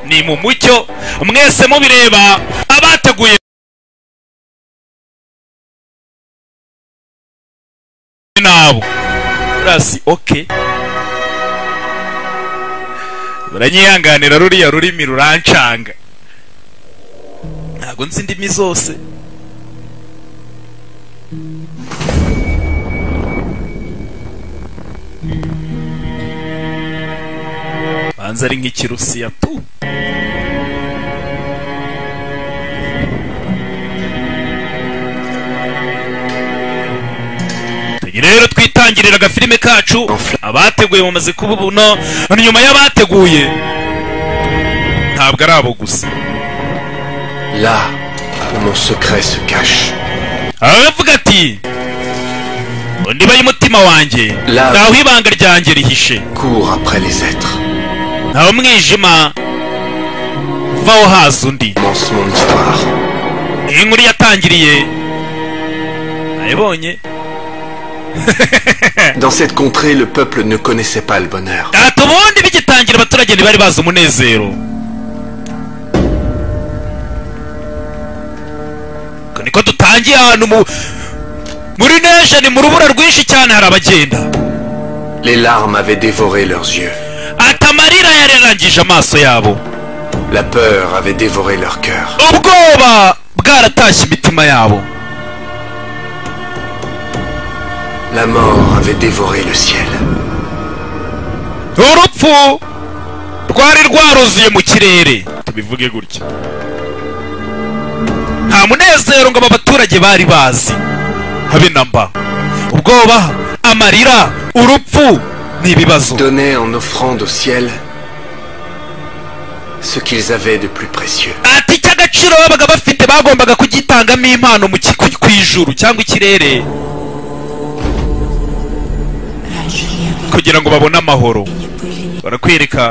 ni mu mucyo mwese mubireba abateguye nabo rasi oke baranyihanganira ruriya rurimi rurancanga ntabwo nzi indimi zose banza ari nk'ikirusiya tu tujye rero twitangirira agafilime kacu abateguye bamaze kuba buno nyuma y'abateguye ntabwo ari abo gusa Là où mon secret se cache. aravuga ati undi bay'umutima wanjye La- ntaho ibanga ryanjye rihishe Cours après les êtres. ntawe umwijima vaho haza undi Commence mon histoire. iyi nkuru yatangiriye nayibonye Dans cette contrée, le peuple ne connaissait pas le bonheur. ati ubundi bigitangira abaturage ntibari bazi umunezero Ubwo niko dutangiye ahantu mu muri nesheni mu rubura rwinshi cyane hari abagenda Les larmes avaient dévoré leurs yeux. ati amarira yararangije amaso yabo La peur avait dévoré leur cœur. ubwoba bwaratashye imitima yabo La mort avait dévoré le ciel. urupfu rwari rwaruzuye mu kirere tubivuge gutya nta munezero ngo aba baturage bari bazi habe na mba ubwoba amarira urupfu ni ibibazo Donnaient en offrande au ciel ce qu'ils avaient de plus précieux. ati icy'agaciro babaga bafite bagombaga kugitangamo impano mu ki- ku- ku ijuru cyangwa ikirere kugira ngo babone amahoro barakwereka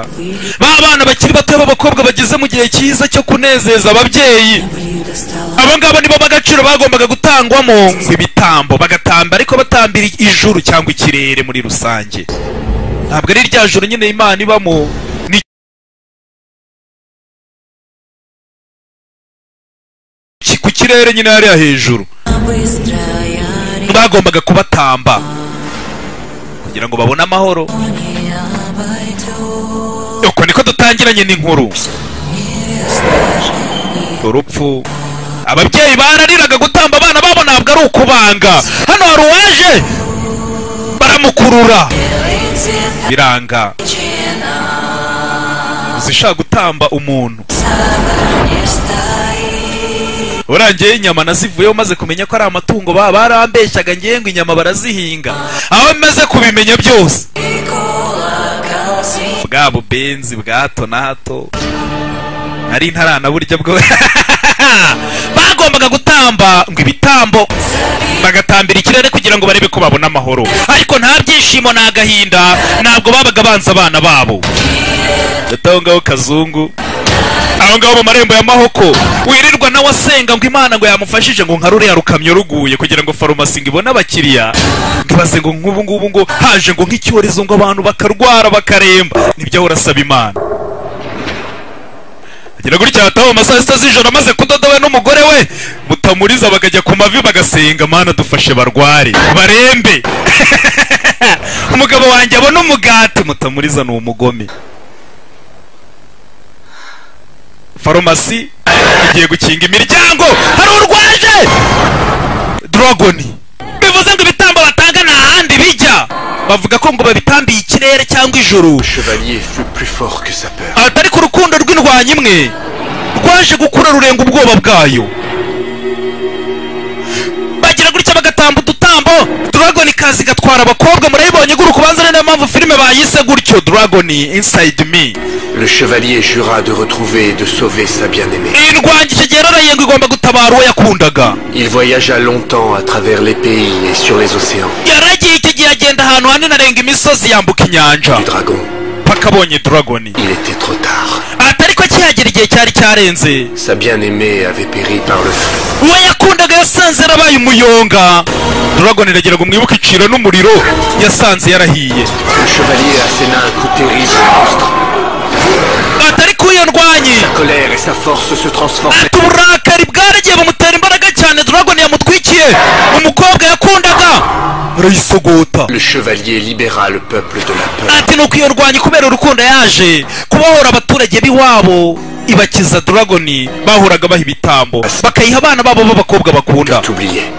ba bana bakiri bato b'abakobwa bageze mu gihe cyiza cyo kunezeza ababyeyi abo ngabo nibo b'agaciro bagombaga gutangwamo ngo ibitambo bagatamba ariko batambira ijuru cyangwa ikirere muri rusange ntabwo ari rya juru nyine imana ibamo ni ki- ku kirere nyine hariya hejuru bagombaga kubatamba kugira ngo babone amahoro uko niko dutangiranye n'inkuru urupfu ababyeyi barariraga gutamba abana babo ntabwo ari ukubanga hano hari uwaje baramukurura biranga zishaka gutamba umuntu urangiye inyama nazivuyeho maze kumenya ko ari amatungo ba barambeshyaga ngiye ngo inyama barazihinga aho maze kubimenya byose bwa bubenzi bwa hato na hato nari ntarana burya bwo bagombaga gutamba ngo ibitambo bagatambira ikirere kugira ngo barebe ko babona amahoro ariko nta byishimo nta gahinda ntabwo babaga banze abana babo ndetse aho ngaho kazungu aho ngaho mu marembo ya mahoko wirirwa nawe asenga ngo imana ngo yamufashije ngo nka ruriya rukamyo ruguye kugira ngo farumasi ngo ibone abakiriya ngo ibaze ngo nk'ubu ngubu ngo haje ngo nk'icyorezo ngo abantu bakarwara bakaremba nibyo ahora asaba imana agira gutya hataho mu masaha sita z'ijoro amaze kudoda we n'umugore we mutamuriza bakajya ku mavi bagasenga mana dufashe barware barembe umugabo wanjye abona umugati mutamuriza ni umugome farumasi igiye gukinga imiryango hari urwaje dragoni bivuze ngo ibitambo batanga nta handi bijya bavuga ko ngo babitambiye ikirere cyangwa ijuru Le chevalier fut plus fort que sa peur. ati ariko urukundo rw'indwanyi imwe rwaje gukura rurenga ubwoba bwayo bagira gutya bagatamba udutambo dragoni kazi igatwara abakobwa murayibonye igurukubanza niyo mpamvu filime bayise gutyo dragoni inside me Le chevalier jura de retrouver et de sauver sa bien-aimée. iyi ndwanyi icyo gihe yaraye ngo igomba gutabara uwo yakundaga Il voyagea longtemps à travers les pays et sur les océans yaragiye icyo gihe agenda ahantu hanini arenga imisozi yambuka inyanja du dragon. paka abonye dragoni Il était trop tard. ati ariko akihagera igihe cyari cyarenze Sa bien-aimée avait péri par le feu. uwo yakundaga yasanze yarabaye umuyonga dragoni iragira ngo mwibuke iciro n'umuriro yasanze yarahiye Le chevalier asséna un coup terrible au monstre. butandukanye Sa colère et sa force se transformaient. ati uburakari bwaragiye bumutera imbaraga cyane dragon yamutwikiye umukobwa yakundaga arayisogota Le chevalier libéra le peuple de la peur. ati nuko iyo rwanyi kubera urukundo yaje kubohora abaturage b'iwabo ibakiza dragon bahoraga baha ibitambo bakayiha abana babo b'abakobwa bakunda Tout oubliait.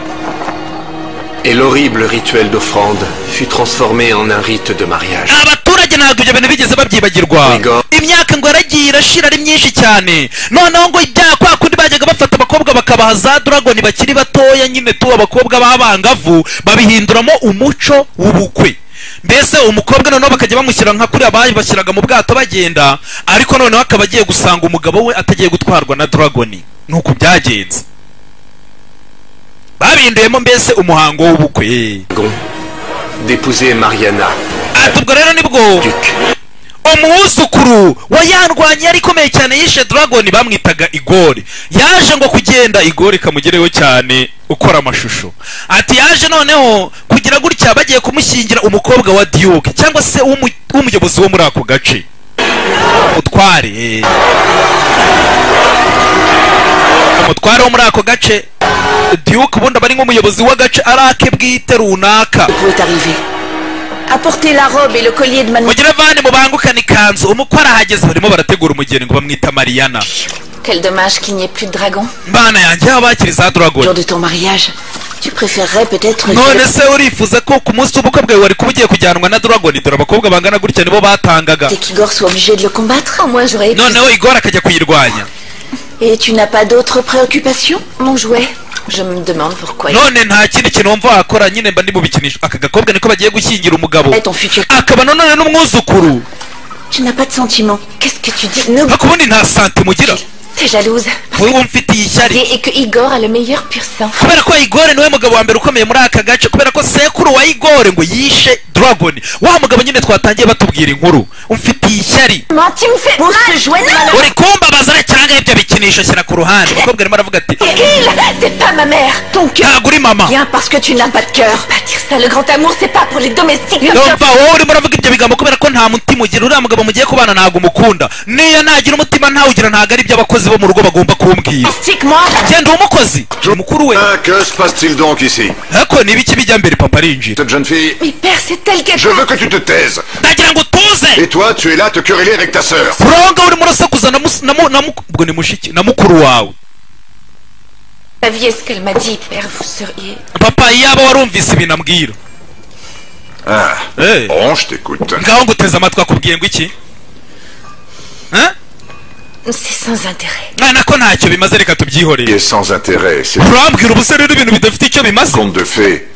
Et l'horrible rituel d'offrande fut transformé en un rite de mariage. abaturage ntabwo ibyo bintu bigeze babyibagirwa Yego. imyaka ngo yaragiye irashira ari myinshi cyane noneho ngo ibyaha kwa kundi bajyaga bafata abakobwa bakabaha za dragoni bakiri batoya nyine tu abakobwa b'abangavu babihinduramo umuco w'ubukwe mbese umukobwa noneho bakajya bamushyira nka kuriya bashyiraga mu bwato bagenda ariko noneho akaba agiye gusanga umugabo we atagiye gutwarwa na dragoni nuko byagenze babinduyemo mbese umuhango w'ubukwe Gon d'épouser Mariana, ati ubwo rero nibwo duc. umwuzukuru wa yarwanyi yari ikomeye cyane yishe dragon bamwitaga igori yaje ngo kugenda igori ikamugereho cyane ukora amashusho ati yaje noneho kugira gutya bagiye kumushyingira umukobwa wa diyoke cyangwa se w'umu- w'umuyobozi wo muri ako gace utware umutware wo muri ako gace diyoke ubundi aba ari nk'umuyobozi w'agace ari ake bwite runaka Vous est arrivé. Apportez la robe et le collier de mademoiselle. mugire vani mubangukane ikanzu umukwe arahageze barimo barategura umugeni ngo bamwita mariyana Quel dommage qu'il n'y ait plus de dragon. mbana yanjye aho bakiri za Le jour dragoni de ton mariage, tu préférerais peut-être. none se urifuza ko ku munsi w'ubukwe bwawe wari kuba ugiye kujyanwa na dragoni dore abakobwa bangana gutya nibo batangaga Et qu'Igor soit obligé de le combattre Moi, j'aurais. noneho igora akajya kuyirwanya Et tu n'as pas d'autres préoccupations Mon jouet Je me demande pourquoi. none nta kindi kintu wumva wakora nyine mba ndi mu bikinisho aka gakobwa niko bagiye gushyingira umugabo Et ton futur. akaba nanone n'umwuzukuru Tu n'as pas de sentiments. Qu'est-ce que tu dis Ne ariko ubundi nta santim ugira T'es jalouse. wowe umfitiye ishyari Et et que Igor a le meilleur pur sang. kubera ko igore niwe mugabo wa mbere ukomeye muri aka gace kubera ko sekuru wa igore ngo yishe dragon wa mugabo nyine twatangiye batubwira inkuru umfitiye ishyari Comment tu me fais Pour ce jouet non uri kumbabazara cyangwa ibyo bikinisho shyira ku ruhande umukobwa arimo aravuga ati Gil T'es pas ma mère Ton cœur ntabwo uri mama Bien parce que tu n'as pas de cœur. Pas dire ça, le grand amour, c'est pas pour les domestiques. Le ndumva wowe urimo uravuga ibyo bigambo kubera ko nta mutima ugira uriya mugabo mugiye kubana ntabwo umukunda niyo nagira umutima ntawugira ntabwo ari ibyo abakozi bo mu rugo bagomba kumbwira domestique, moi genda uwo mukozi mukuru we Ah, que se passe-t-il donc ici ariko niba iki bijya mbere papa arinjira Cette jeune fille, Mais père, c'est elle qu'elle je veux que tu te taises. ndagira ngo utuze Et toi, tu es là à te quereller avec ta sœur. buronga urimo urasakuza na mus- na mu- na mu- ubwo ni mushiki na mukuru wawe Saviez ce qu'elle m'a dit, père, vous seriez... papa yaba warumvise ibintu ambwira Ah, Eh. bon, je t'écoute. ngaho nguteze amatwi akubwiye ngo iki Hein? C'est sans intérêt. mwana ko ntacyo bimaze reka Et tubyihorere sans intérêt, c'est urambwira ubusa rero ibintu bidafite icyo bimaze conte de fées.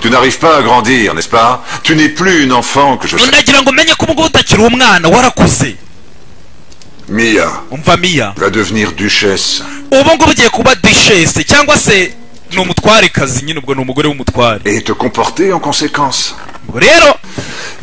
Tu n'arrives pas à grandir, n'est-ce pas Tu n'es plus une enfant que je sais. ndagira ngo umenye ko ubungubu utakiri umwana warakuze Mia umva miya va devenir duchesse. ubungubu ugiye kuba dushese cyangwa se ni umutwarekazi nyine ubwo ni umugore w'umutware Et te comporter en conséquence. Ubwo rero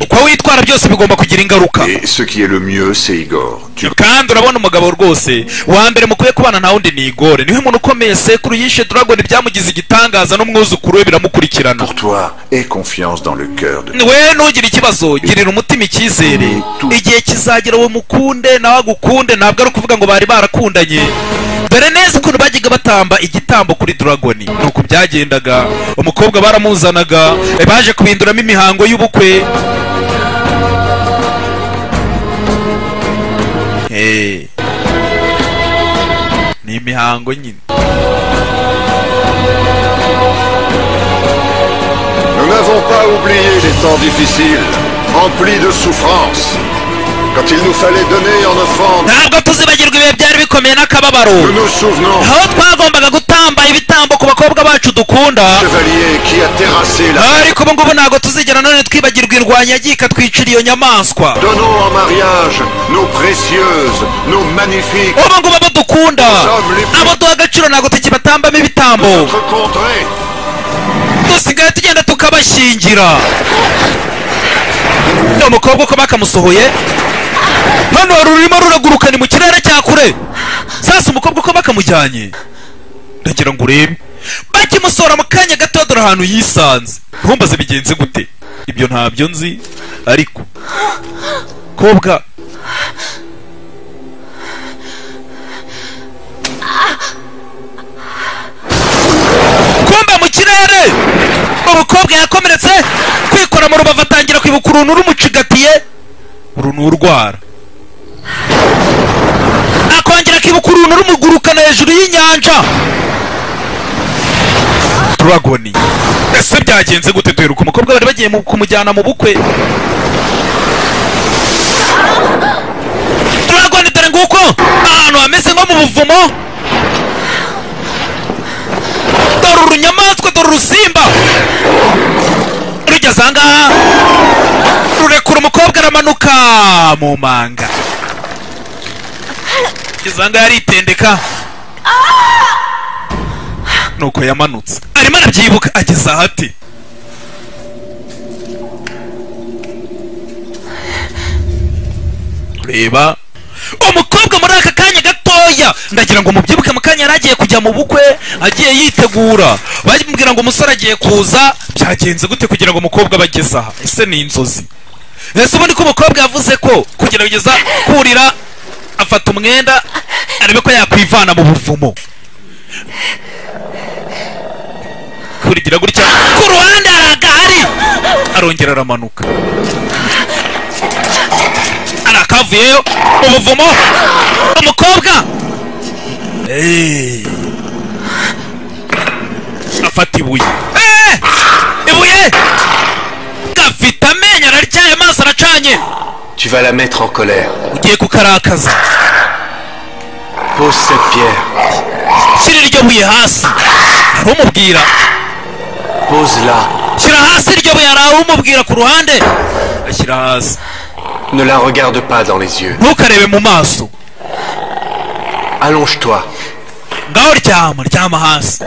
uko witwara byose bigomba kugira ingaruka Et ce qui est le mieux, c'est Igor. Tu kandi urabona umugabo rwose wa mbere mukwiye kubana nta wundi ni igore niwe muntu ukomeye sekuru yishe dragon byamugize igitangaza n'umwuzukuru we biramukurikirana pour toi, aie confiance dans le cœur de we ntugire ikibazo girira umutima icyizere igihe kizagera uwo mukunde nawe agukunde ntabwo ari ukuvuga ngo bari barakundanye dore neza ukuntu bajyaga batamba igitambo kuri dragoni nuko byagendaga umukobwa baramuzanaga baje kubinduramo imihango y'ubukwe Eh. ni imihango nyine Nous n'avons pas oublié les temps difficiles, remplis de souffrances. Quand il nous fallait donner en offrande, ntabwo tuzibagirwa ibihe byari bikomeye n'akababaro nous nous souvenons aho twagombaga gutamba ibitambo ku bakobwa bacu dukunda du chevalier qui a terrassé la... ariko ubu ngubu ntabwo tuzigera none twibagirwa irwanya agiye ikatwicira iyo nyamaswa Donnons en mariage nos précieuses, nos magnifiques, ubu ngubu abo dukunda abo duha agaciro ntabwo tukibatambamo ibitambo notre contrée. dusigaye tugenda tukabashyingira uyu mukobwa uko bakamusohoye hano hari ururimo ruragurukana mu kirere cya kure sasa umukobwa uko bakamujyanye ndagira ngo urebe bakimusohora mu kanya gato dore ahantu yisanze ntumbaze bigenze gute ibyo ntabyo nzi ariko kobwa mukobwa yakomeretse kwikora mu rubavu atangira kwibuka uruntu rumucigatiye uruntu urwara akongera akibuka uruntu rumugurukana hejuru y'inyanja turagoni ese byagenze gute duheruka umukobwa bari bagiye mu- kumujyana mu bukwe turagoni dore nguko ahantu hameze nko mu buvumo dore urunyamaswa dore urusimba rugeze ahangaha rurekura umukobwa aramanuka mu manga rugeze ahangaha aritendeka nuko yamanutse arimo arabyibuka ageze aha ati reba umukobwa muri aka kanya gatoya ndagira ngo mubyibuke mu kanya yari agiye kujya mu bukwe agiye yitegura bamubwira ngo umusore agiye kuza byagenze gute kugira ngo umukobwa bageze aha ese ni inzozi ese ubundi ko umukobwa yavuze ko kugira ngo ageze aha, kurira afata umwenda arebe ko yakwivana mu buvumo kurigira gutya ku ruhande hari agahari arongera aramanuka hari akavuyeyo ubuvumo umukobwa Eh. afata ibuye Eh! ibuye gafite amenyo araryaye amaso aracanye Tu vas la mettre en colère. ugiye kukarakaza Pose cette pierre. shyira iryo buye hasi hari umubwira Pose-la. shyira hasi iryo buye hari umubwira ku ruhande ashyira hasi Ne la regarde pas dans les yeux. ntukarebe mu maso Allonge-toi. ngaho ryama ryama hasi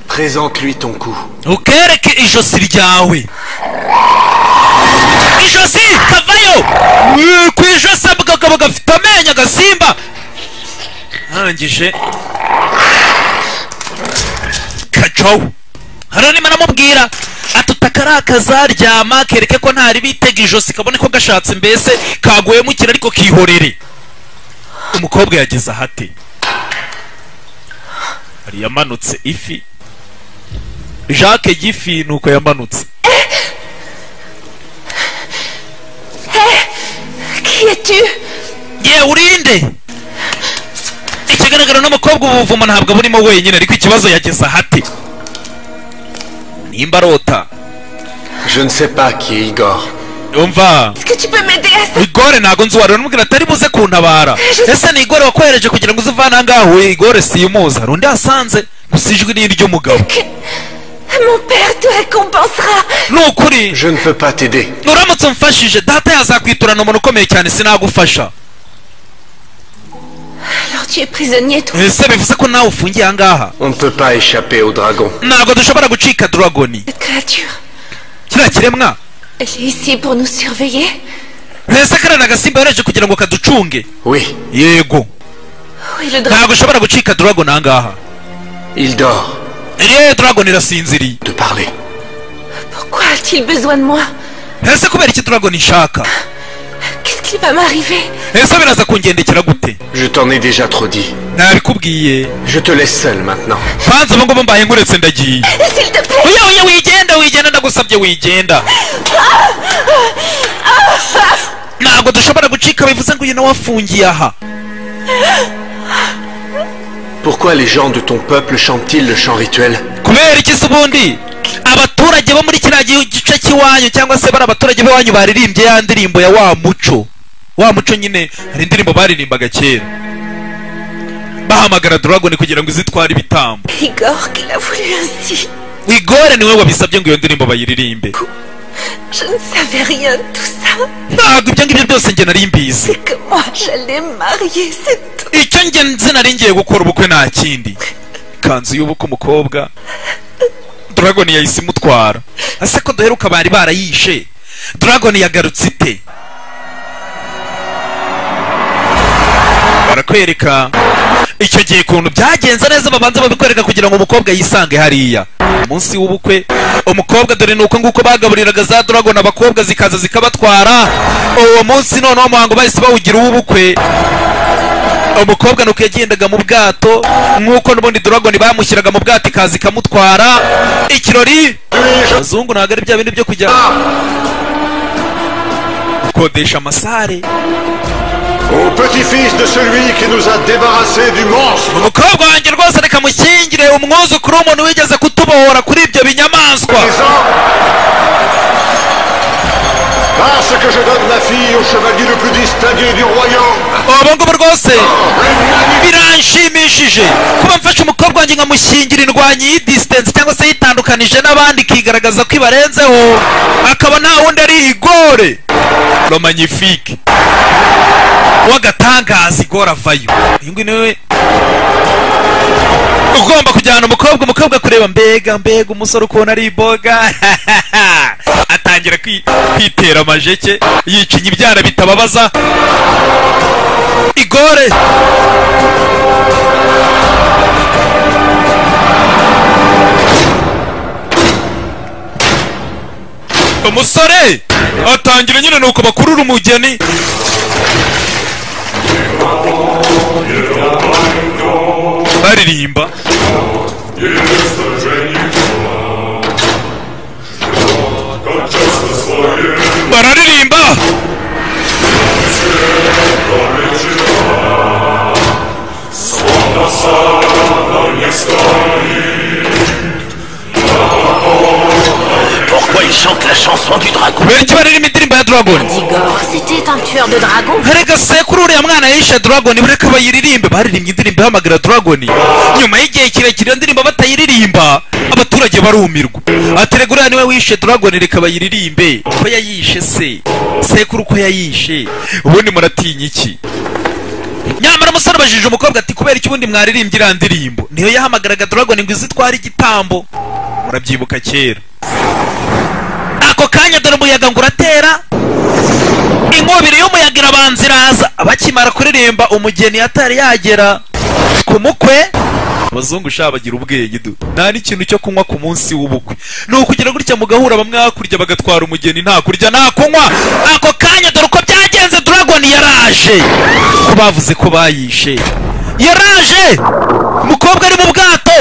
Présente-lui ton cou. ntukereke ijosi ryawe ijosi kavayo Wee, ku ijosi abagabo gafite amenyo agasimba arangije kacaho hano nima namubwira ati utakarakaza ryama kereke ko ntari bitega ijosi kabone ko gashatse mbese kaguyemo ikira ariko kihorere umukobwa yageze ahate hari yamanutse ifi jacques gifi nuko yamanutse Qui es-tu yewe urinde ikigaragara n'umukobwa ubuvumo ntabwo burimo wenyine ariko ikibazo yageze ahate nimba arota Je ne sais pas qui est Igor. yumva Est-ce que tu peux m'aider à ça igore ntabwo nzi uwarura n'umubwira atari buze kuntabara ese ni igore wakohereje kugira ngo uze uvane ahangaha we igore siyumuzi hari undi hasanze gusa ijwi ni iry'umugabo Que mon père te récompensera ni ukuri Je ne peux pas t'aider. uramutse umfashije data yazakwiturana umuntu ukomeye cyane sinagufasha Alors tu es prisonnier, toi ese bivuze ko nawe ufungiye ahangaha On ne peut pas échapper au dragon. ntabwo dushobora gucika dragoni Cette créature, kiriya kiremwa elle est ici pour nous surveiller mbese kariya ni agasimba yohereje kugira ngo kaducunge Oui, yego Oui, le dragon. ntabwo ushobora gucika dragon ahangaha il dort. yewe dragon irasinziriye De parler. Pourquoi a-t-il besoin de moi ese kubera iki dragon ishaka Qu'est-ce qui va m'arriver ese biraza kungendekera gute Je t'en ai déjà trop dit. nabikubwiye Je te laisse seul maintenant. banza ubu ngubu mbaye nguretse ndagiye S'il te plaît oya oya wigenda wigenda ndagusabye wigenda ntabwo dushobora gucika bivuze ngo uyu nawe afungiye aha Pourquoi les gens de ton peuple chantent-ils le chant rituel kubera iki se ubundi abaturage bo muri kiriya gihu- gice cy'iwanyu cyangwa se bari abaturage b'iwanyu baririmbye ya ndirimbo ya wa muco wa muco nyine hari indirimbo baririmbaga kera bahamagara dragon kugira ngo izitware ibitambo Igor, qu'il a voulu ainsi igore niwe wabisabye ngo iyo ndirimbo bayiririmbe Je ne savais rien de tout ça ntabwo ibyo ngibyo byose njye nari mbizi C'est que moi, j'allais me marier, c'est tout icyo njye nzi nari ngiye gukora ubukwe nta kindi kanzu y'ubukwe umukobwa dragon yahise imutwara ese ko duheruka bari barayishe dragon yagarutse ite barakwereka icyo gihe ukuntu byagenze neza babanza babikwereka kugira ngo umukobwa yisange hariya umunsi w'ubukwe umukobwa dore nuko nguko bagaburiraga za dragon abakobwa zikaza zikabatwara uwo munsi noneho umuhango bahise bawugira uw'ubukwe umukobwa nuko yagendaga mu bwato nk'uko n'ubundi doragoni bamushyiraga mu bwato ikaza ikamutwara ikirori Puis-je abazungu ntabwo ari bya bindi byo kujya gukodesha amasare au petit-fils de celui qui nous a débarrassés du monstre umukobwa wanjye rwose reka mushyingire umwuzukuru w'umuntu wigeze kutubohora kuri ibyo binyamaswa des hommes Parce que je donne ma fille au chevalier le plus distingué du royaume ubu ngubu rwose biranshimishije kuba mfashe umukobwa wanjye nkamushyingira indwanyi y'idisitensi cyangwa se yitandukanije n'abandi ikigaragaza ko ibarenzeho akaba nta wundi ari igore romagnifique w'agatangaza igore avayo uyu nguyu niwe ugomba kujyana umukobwa umukobwa kureba mbega mbega umusore ukuntu ari iboga atangira kwi- kwitera amajeke yikinya ibyara bitababaza igore umusore atangira nyine nuko bakurura umugeni baririmba bararirimba Pourquoi il chante la chanson du dragon benshi baririmba indirimbo ya dragoni Igor, c'était un tueur de dragons. reka sekuru uriya mwana yishe dragoni bureka bayiririmbe baririmbye indirimbo ihamagara dragoni nyuma y'igihe kirekire iyo ndirimbo batayiririmba abaturage barumirwa aterega uriya niwe wishe dragoni reka bayiririmbe ko yayishe se sekuru ko yayishe ubundi muratinya iki nyamara umusore abajije umukobwa ati kubera iki ubundi mwaririmbye iriya ndirimbo niyo yahamagaraga dragoni ngo izitware igitambo murabyibuka kera ako kanya dore umuyaga ngo uratera inkubiri y'umuyaga irabanza iraza bakimara kuririmba umugeni atari yagera ku mukwe abazungu sha bagira ubwenge du nta n'ikintu cyo kunywa ku munsi w'ubukwe ni ukugira gutya mugahura bamwe hakurya bagatwara umugeni nta kurya nta kunywa ako kanya dore uko byagenze dragon yaraje ko bavuze ko bayishe yaraje umukobwa ari mu bwato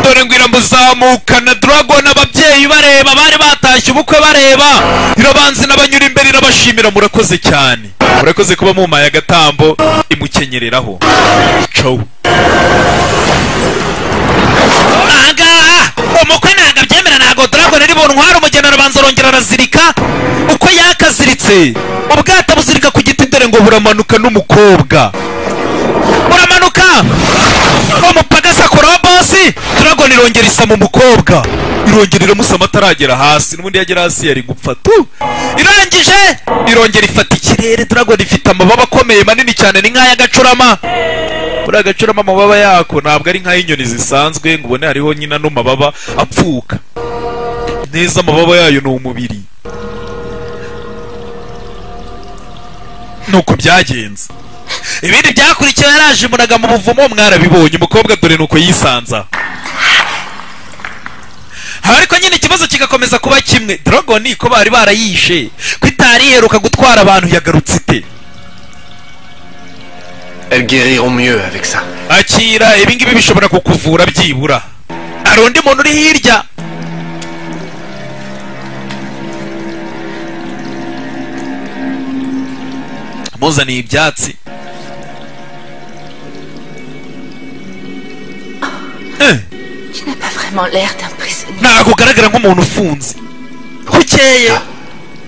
dore ngo iramuzamukana dragon ababyeyi bareba bari batashye ubukwe bareba irabanza inabanyura imbere irabashimira murakoze cyane murakoze kuba mumpaye agatambo imukenyereraho cow ahangaha umukwe ntabwo abyemera ntabwo dragon ari buntwara umugeni arabanza arongera arazirika uko yakaziritse ubwato buzirika ku giti dore ngo buramanuka n'umukobwa buramanuka umupagasa kurobosi turagona irongera isama umukobwa irongera iramusama ataragera hasi n'ubundi yagera hasi yari gupfa tu irangije irongera ifata ikirere turagona ifite amababa akomeye manini cyane ni nk'ay'agacurama buriya agacurama amababa yako ntabwo ari nk'ay'inyoni zisanzwe ngo ubone hariho nyina n'amababa apfuka neza amababa yayo ni umubiri nuko byagenze ibindi byakurikiyeho yarajimunaga mu buvumo mwarabibonye umukobwa dore nuko yisanza ariko nyine ikibazo kigakomeza kuba kimwe dragoni ko bari barayishe ko itari iheruka gutwara abantu yagarutse ite Elles guériront mieux avec ça. akira ibingibi bishobora kukuvura byibura hari undi muntu uri hirya muzaniye ibyatsi Eh, Tu n'as pas vraiment l'air d'un prisonnier. ntabwo ugaragara nk'umuntu ufunze ukeye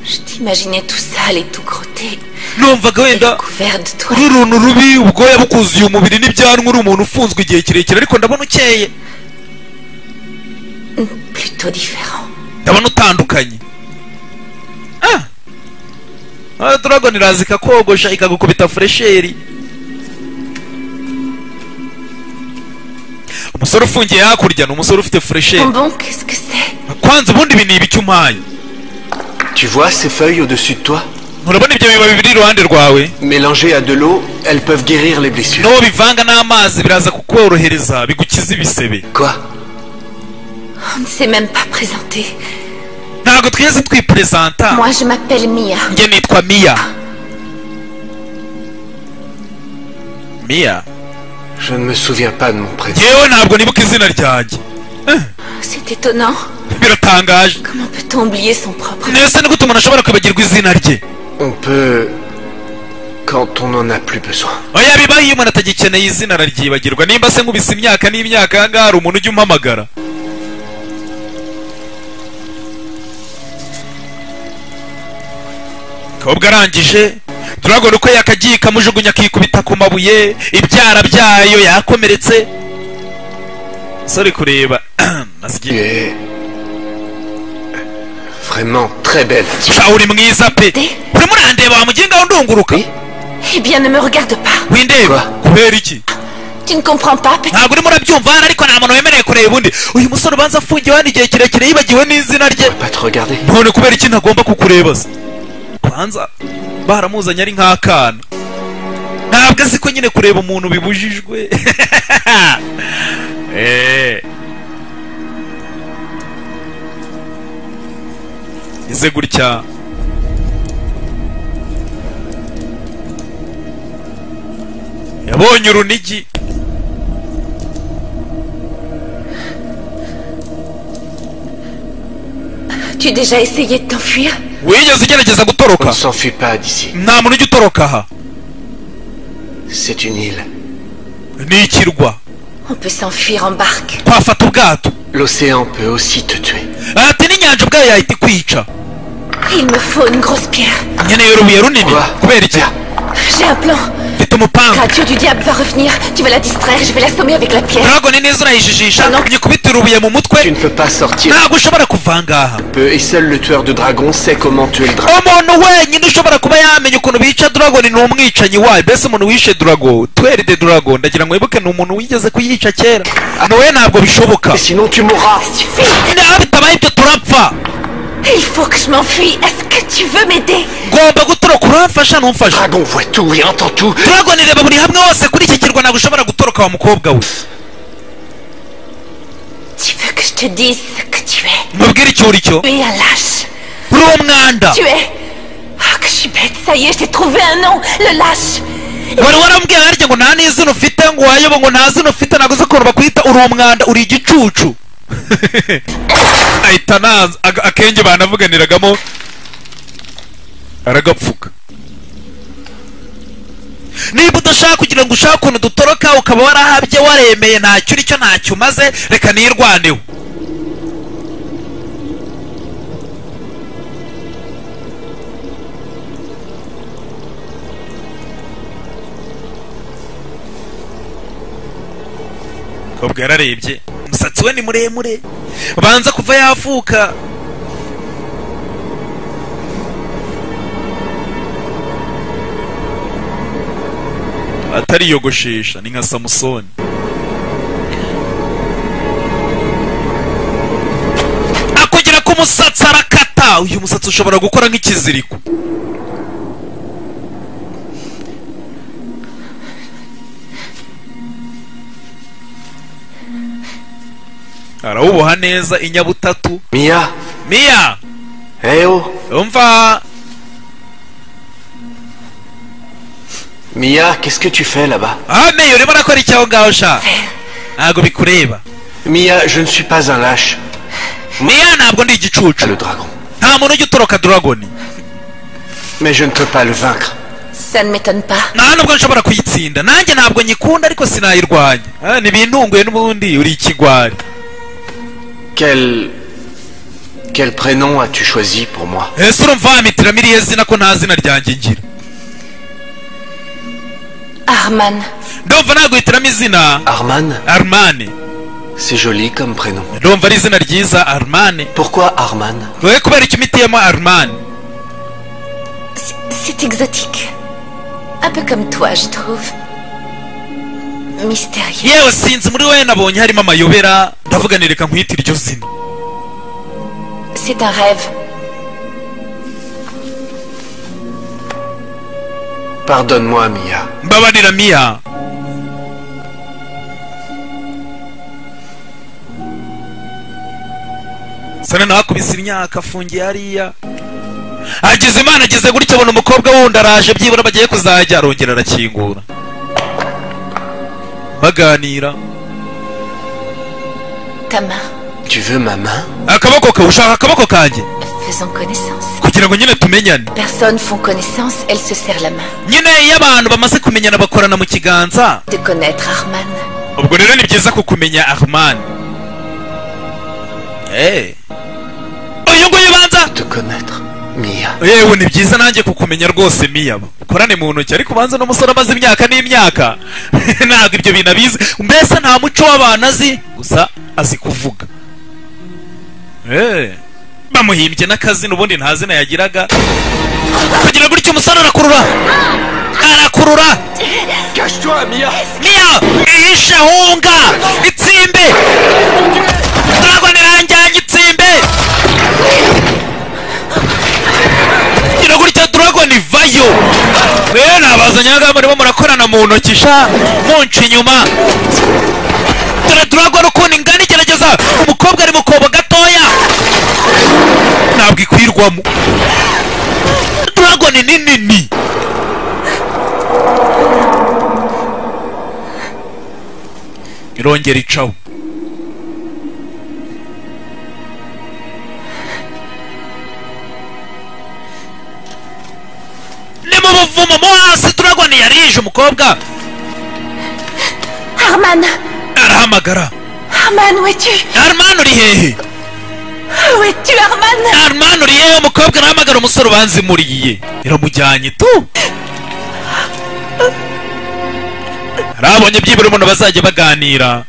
Je t'imaginais tout sale et tout crotté. numvaga Et wenda couvert de toi. uri uruntu rubi ubwoya bukuzuye umubiri n'ibyanwa uri umuntu ufunzwe igihe kirekire ariko ndabona ukeye Plutôt différent. ndabona utandukanye Ah! Ah, dragon iraza ikakogosha ikagukubita furesheri umusore ufungiye hakurya ni umusore ufite Bon, furesheri bon, qu'est-ce que c'est kwanza ubundi ibi ni ibiki umpaye Tu vois ces feuilles au-dessus de toi urabona ibyo bibabi biri iruhande rwawe Mélangées à de l'eau, elles peuvent guérir les blessures. n'uwo bivanga n'amazi biraza kukorohereza bigukiza ibisebe Quoi On ne s'est même pas présenté. ntabwo twigeze twipresenta Moi, je m'appelle Mia. njye nitwa miya mia Je ne me souviens pas de mon prénom. yewe ntabwo nibuka izina ryanjye C'est étonnant. biratangaje Comment peut-on oublier son propre mbese ni gute umuntu ashobora kwibagirwa izina rye On peut... Quand on n'en a plus besoin. oya bibaho iyo umuntu atagikeneye izina araryibagirwa nimba se nkubise imyaka n'imyaka aha ngaha hari umuntu ujya umpamagara kobwa arangije turabona uko yakagiye ikamujugunya akikubita ku mabuye ibyara byayo yakomeretse sori kureba Tu nasigiye es... Vraiment très belle. sha uri mwiza pe urimo urandeba wamugengaho ndunguruka Eh bien, ne me regarde pas. windeba Quoi kubera iki Tu ne comprends pas, peut-être. ntabwo urimo urabyumva hano ariko nta muntu wemerewe kureba undi uyu musore ubanza afungiwe hano igihe kirekire yibagiwe n'izina rye Pas te regarder. none kubera iki ntagomba kukureba se ubanza baramuzanye ari nk'akana ntabwo azi ko nyine kureba umuntu bibujijwe Eh. ize gutya yabonye urunigi Tu as déjà essayé de t'enfuir wigeze ugerageza On ne gutoroka s'enfuit pas d'ici. nta muntu ujya utoroka aha C'est une île. ni ikirwa On peut s'enfuir en barque. twafata ubwato L'océan peut aussi te tuer. ati n'inyanja ubwayo yahita ikwica Il me faut une grosse pierre. nkeneye urubuye runini Quoi kubera iki J'ai un plan. mfite umupanga Radio du diable va revenir. Tu vas la distraire. Je vais l'assommer avec la pierre. dragon neza urayijijisha nyikubita urubuye mu Tu mutwe ne peux pas sortir ntabwo ushobora kuva ahangaha peu et seul le tueur de dragons sait comment tuer le dragon. umuntu wenyine ushobora kuba yamenya ukuntu bica dragon ni umwicanyi wayo mbese umuntu wishe dragon tweri de dragon ndagira ngo wibuke ni umuntu wigeze kuyica kera nawe ntabwo bishoboka Et sinon tu mourras. niba bitabaye ibyo turapfa Il faut que je m'enfuie. Est-ce que tu veux m'aider ngomba gutoroka uramfasha ntumfashe Dragon voit tout et entend tout. dragon reba buri hamwe hose kuri iki kirwa ntabwo ushobora gutoroka wa mukobwa we Tu veux que je te dise ce que tu es mubwire icyo uri cyo Tu es un lâche. uri umwanda Tu es. Ah, que je suis bête. Ça y est, j'ai trouvé un nom. Le lâche. wari warambwiye harya ngo nta n'izina ufite ngo wayoba ngo nta zina ufite ntabwo uzi ukuntu bakwita uri umwanda uri igicucu ahita nanza Aga- akenge banavuganiragamo aragapfuka niba udashaka kugira ngo ushake ukuntu dutoroka ukaba warahabye waremeye ntacyo uri cyo ntacyo umaze reka nirwaneho kobwa yararebye umusatsi we ni muremure banza kuva yavuka atariyogoshesha ni nka samusoni akugera ku musatsi arakata uyu musatsi ushobora gukora nk'ikiziriko arawuboha neza inyabutatu Mia, miya eh oh, umva Mia, qu'est-ce que tu fais là-bas Ah, mais urimo urakora iki aho ngaho sha ntabwo bikureba Mia, je ne suis pas un lâche. miya ntabwo ndi Ah, igicucu Le dragon. nta muntu ujya utoroka dragoni Mais je ne peux pas le vaincre. Ça ne m'étonne pas. nta nubwo nshobora kuyitsinda nanjye ntabwo nyikunda ariko sinayirwanya Ah, ntibintunguye n'ubundi uri ikigwari Quel... Quel prénom as-tu choisi pour moi ese urumva wampitira miriye zina ko nta zina ryanjye ngira Arman. ndumva naguhitiramo izina Arman armane C'est joli comme prénom. ndumva ari izina ryiza armane Pourquoi Arman wowe kubera icyo umitiyemo armane C'est- C'est exotique. Un peu comme toi, je trouve. Mystérieux. yewe sinzi muri wowe nabonye harimo amayobera ndavuga ni reka nkwite iryo zina C'est un rêve. Pardonne-moi, Mia. mbabarira miya sana nawe akubise imyaka afungiye hariya ageze imana ageze gutya abona umukobwa wundi araje byibura bagiye kuzajya arongera arakingura baganira Ta main, Tu veux ma main akaboko kawe ushaka akaboko kanjye faisons connaissance. kugira ngo nyine tumenyane Personnes font connaissance, elles se serrent la main. nyine iyo abantu bamaze kumenyana bakorana mu kiganza De connaître Arman, ubwo rero ni byiza kukumenya armani Eh. uyu nguyu banza Te connaître, Mia. yewe ni byiza nanjye kukumenya rwose miyaba ukorane mu ntoki ariko ubanza n'umusore amaze imyaka n'imyaka ntabwo ibyo bintu abizi mbese nta muco w'abantu azi gusa azi kuvuga Eh, bamuhimbye n'akazina ubundi nta zina yagiraga kugira gutyo umusore arakurura arakurura Cache-toi, Mia miya ihishe ahunga itsimbe ntabwo niranjyanye itsimbe kugira gutyo turabona ivayo rero nabazanye ahangaha murimo murakorana mu ntoki sha munca inyuma dore turabona ukuntu ingana igerageza umukobwa ari mu kobo gatoya ntabwo ikwirwamo turabona ni nini irongera icaho ni mu buvumo mo hasi turagwa yarije umukobwa Arman arahamagara Arman, où es-tu armani uri hehe Où es-tu, Arman armani uri hehe umukobwa arahamagara umusore ubanza imuriye iramujyanye tu arabonye byibura umuntu bazajya baganira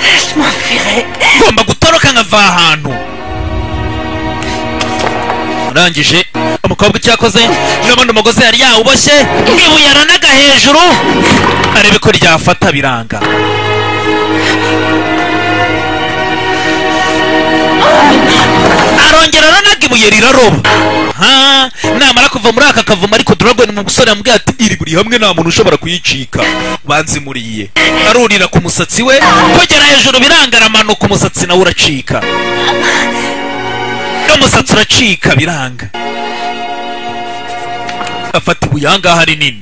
Je m'enfuirai. ngomba gutoroka nkava ahantu urangije umukobwa icyo yakoze n'ubundi umugozi yari yawuboshye n'ibuye yaranaga hejuru arebe ko ryafata biranga arongera aranaga ibuye riraroba Ha, namara kuva muri aka kavumo ariko duragwe ni umusore yamubwiye ati iri buri hamwe nta muntu ushobora kuyicika banzimuriye arurira ku musatsi we kugera hejuru biranga aramanuka umusatsi nawe uracika n'umusatsi uracika biranga afata ibuye ahangaha rinini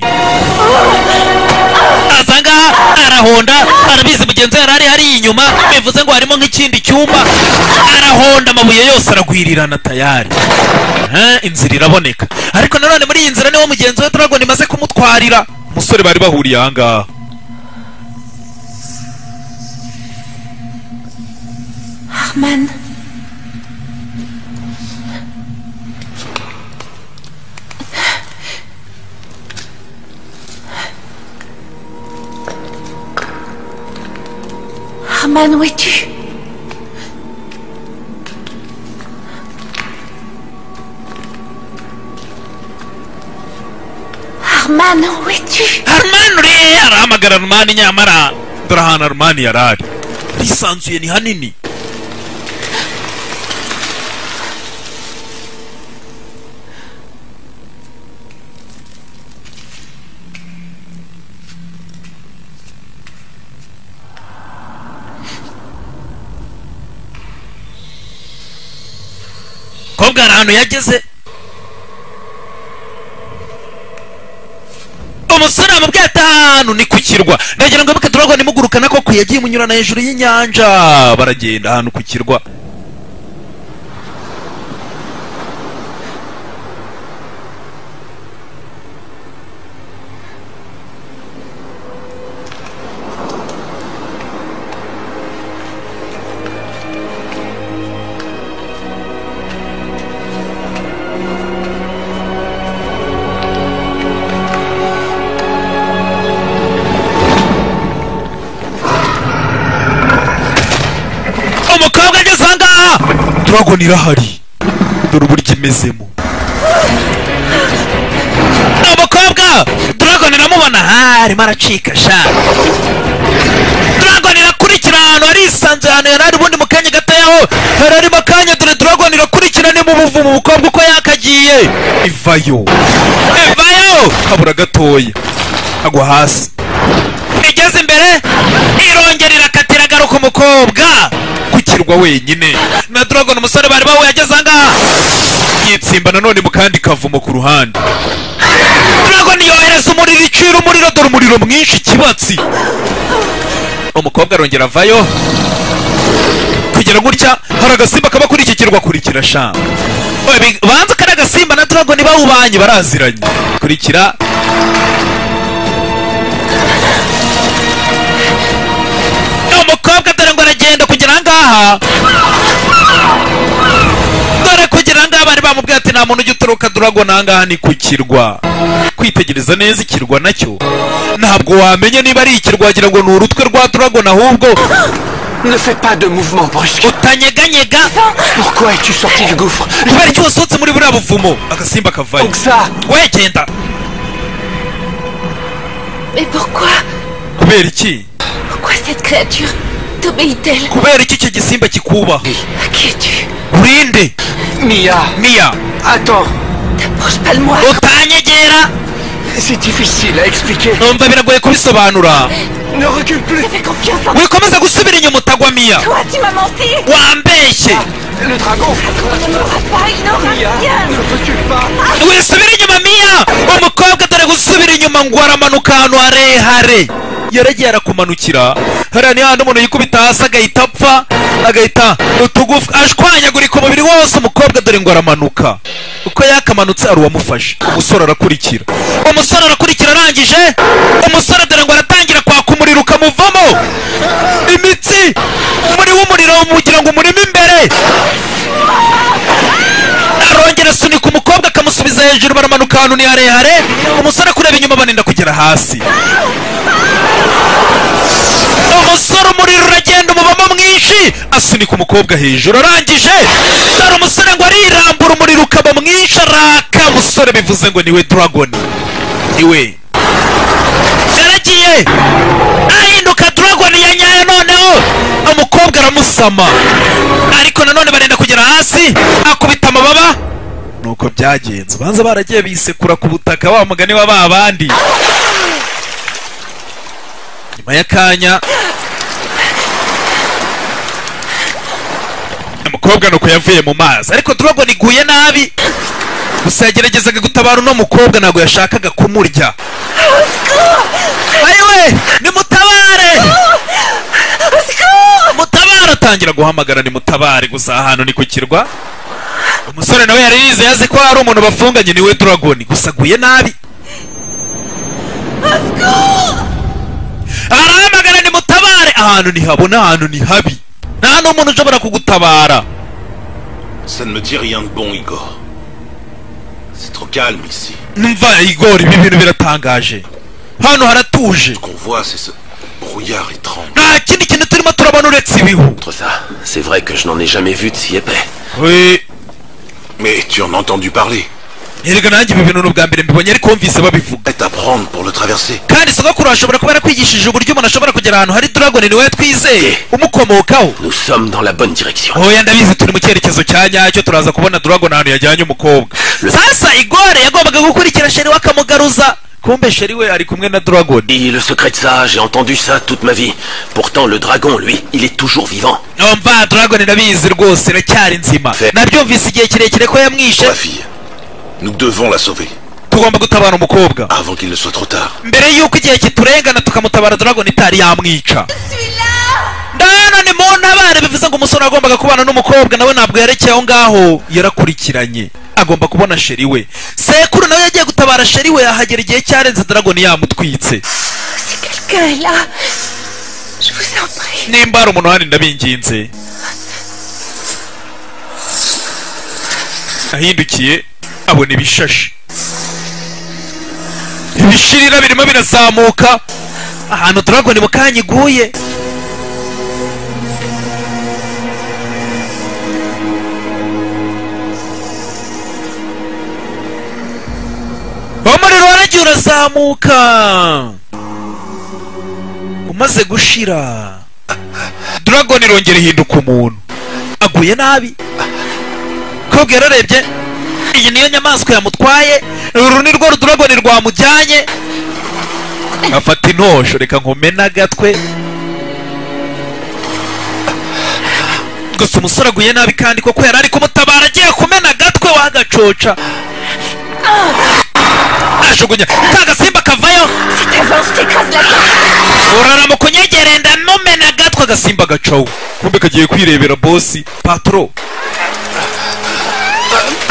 aza ngaha arahonda arabizi mugenzi we yari ari hariya inyuma bivuze ngo harimo nk'ikindi cyumba arahonda amabuye yose aragwirirana tayari Eh, inzira iraboneka ariko nanone muri iyi nzira niho mugenzi we dragon imaze kumutwarira umusore bari bahuriye ahangaha Arman, Arman, où es-tu Arman, où es-tu armani uri hehe? arahamagara armani nyamara dore ahantu armani yari ari arisanzuye ni hanini kobwa hari ahantu yageze umusore amubwiye ati ahantu ni ku kirwa ndagira ngo amuke turabona imugurukana koko yagiye imunyurana hejuru y'inyanja baragenda ahantu ku kirwa umukobwa ageze aha ngaha turabona irahari dore uburyo imezemo umukobwa turabona iramubona ha arimo aracika sha turabona irakurikira ahantu harisanzuye ahantu yari ari ubundi mu kanya gatoyaho yari ari mu kanya dore turabona irakurikira ni mu buvumo umukobwa uko yakagiye ivayo ivayo habura gatoya agwa hasi igeze imbere irongera irakatira agaruka umukobwa ku kirwa wenyine na dragon umusore bari bawe yageze ahangaha yitsimba nanone mu kandi kavumo ku ruhande dragon yohereza kugeza umuriro icira umuriro dore umuriro mwinshi ikibatsi umukobwa arongera avayo kugira gutya hari agasimba kaba kuri iki kirwa kurikira shanga banza kari agasimba na dragoni bawubanye baraziranye kurikira umukobwa dore ngo aragenda kugira ngaha dore kugira ngaha bari bamubwiye ati nta muntu ujya uturuka dragoni ahangaha ni ku kirwa kwitegereza neza ikirwa nacyo ntabwo wamenya niba ari ikirwa wagira ngo ni urutwe rwa dragoni ahubwo Ne fais pas de mouvement brusque. utanyeganyega Pourquoi es-tu sorti du gouffre kubera iki wasohotse muri buriya buvumo agasimba kavayo Oxa wegenda Mais pourquoi kubera iki Pourquoi cette créature t'obéit-elle kubera iki icyo gisimba kikubaha Qui es-tu urinde Mia miya Attends T'approches pas de moi utanyegera C'est difficile à expliquer. numva biragoye kubisobanura Ne recule plus Je fais confiance en wikomeza gusubira inyuma utagwa miya toi, tu m'as menti wambeshye Le dragon On ne m'aura pas, il n'aura Mia rien Ne recule pas wisubira inyuma miya umukobwa dore gusubira inyuma ngo aramanuka ahantu harehare yaragiye arakumanukira hariya ni hahandi umuntu yikubita hasi agahita apfa agahita utugufi ashwanyagurika umubiri wose umukobwa dore ngo aramanuka uko yakamanutse hari uwamufashe umusore arakurikira umusore arakurikira arangije umusore dore ngo aratangira kwaka umuriro ukamuvamo imitsi muri w'umuriro mugira ngo umurimo imbere arongera asunika umukobwa akamusubiza hejuru baramanuka ahantu ni harehare umusore kureba inyuma baninda kugera hasi umusore umuriro uragenda umubamo mwinshi asunika umukobwa hejuru arangije dore umusore ngo arirambura umuriro ukaba mwinshi araka musore bivuze ngo niwe dragoni niwe yaragiye ahinduka dragoni ya nyayo noneho umukobwa aramusama ariko nanone barenda kugera hasi akubita amababa nuko byagenze banza baragiye bisekura ku butaka wa mugani wa ba bandi nyuma y'akanya umukobwa nuko yavuye mu mazi ariko dragoni iguye nabi gusa yageragezaga gutabara uno mukobwa ntabwo yashakaga kumurya ayiwe nimutabare mutabare atangira guhamagara nimutabare gusa ahantu ni ku kirwa umusore nawe yari yize yazi ko hari umuntu bafunganye niwe dragoni gusa aguye nabi arahamagara nimutabare ahantu ntihabona ahantu ni habi nta n'umuntu ushobora kugutabara Ça ne me dit rien de bon, Igor. C'est trop calme ici. numva igori ibi bintu biratangaje hano haratuje Ce qu'on voit, c'est ce brouillard étrange. nta kindi kintu turimo turabona uretse ibihu Contre ça, c'est vrai que je n'en ai jamais vu de si épais. we Mais tu en as entendu parler. erega nanjye ibi bintu ni ubwa mbere mbibonye ariko wumvise babivuga Prête à prendre pour le traverser. kandi sogokuru ashobora kuba yarakwigishije uburyo umuntu ashobora kugera ahantu hari dragoni niwe twizeye umukomokaho Nous sommes dans la bonne direction. oya ndabizi turi mu cyerekezo cya nyacyo turaza kubona dragoni ahantu yajyanye umukobwa sasa igore yagombaga gukurikira sheri we akamugaruza kumbe sheri we ari kumwe na dragoni Et le secret de ça, j'ai entendu ça toute ma vie. Pourtant, le dragon, lui, il est toujours vivant. umva dragoni ndabizi rwose iracyari nzima nabyumvise igihe kirekire ko yamwishe La fille, nous devons la sauver tugomba gutabara umukobwa avant qu'il ne soit trop tard. mbere y'uko igihe kiturengana tukamutabara dragon itari yamwica ndano ni mu ntabare bivuze ngo umusore wagombaga kubana n'umukobwa nawe ntabwo yerekeye aho ngaho yarakurikiranye agomba kubona sheri we sekuru nawe yagiye gutabara sheri we ahagera igihe cyarenze dragon yamutwitse Si quelqu'un est là, je vous en prie. nimba hari umuntu handi ndabinginze ahindukiye abona ibishashi ibishirira birimo birazamuka ahantu turabona mu kanya iguye umuriro waragiye urazamuka umaze gushira Dragon irongera ihinduka umuntu aguye nabi kobwa yararebye iyi niyo nyamaswa yamutwaye uru ni rwo Dragon rwamujyanye afata intosho reka nkomene agatwe gusa umusore aguye nabi kandi koko yari ari kumutabara agiye kumena agatwe wagacoca ajugunya ka gasimba kavayo Si t'avances, je t'écrase la tête. urarama kunyegere ndamumena agatwe agasimba gacowe kumbe kagiye kwirebera bosi patro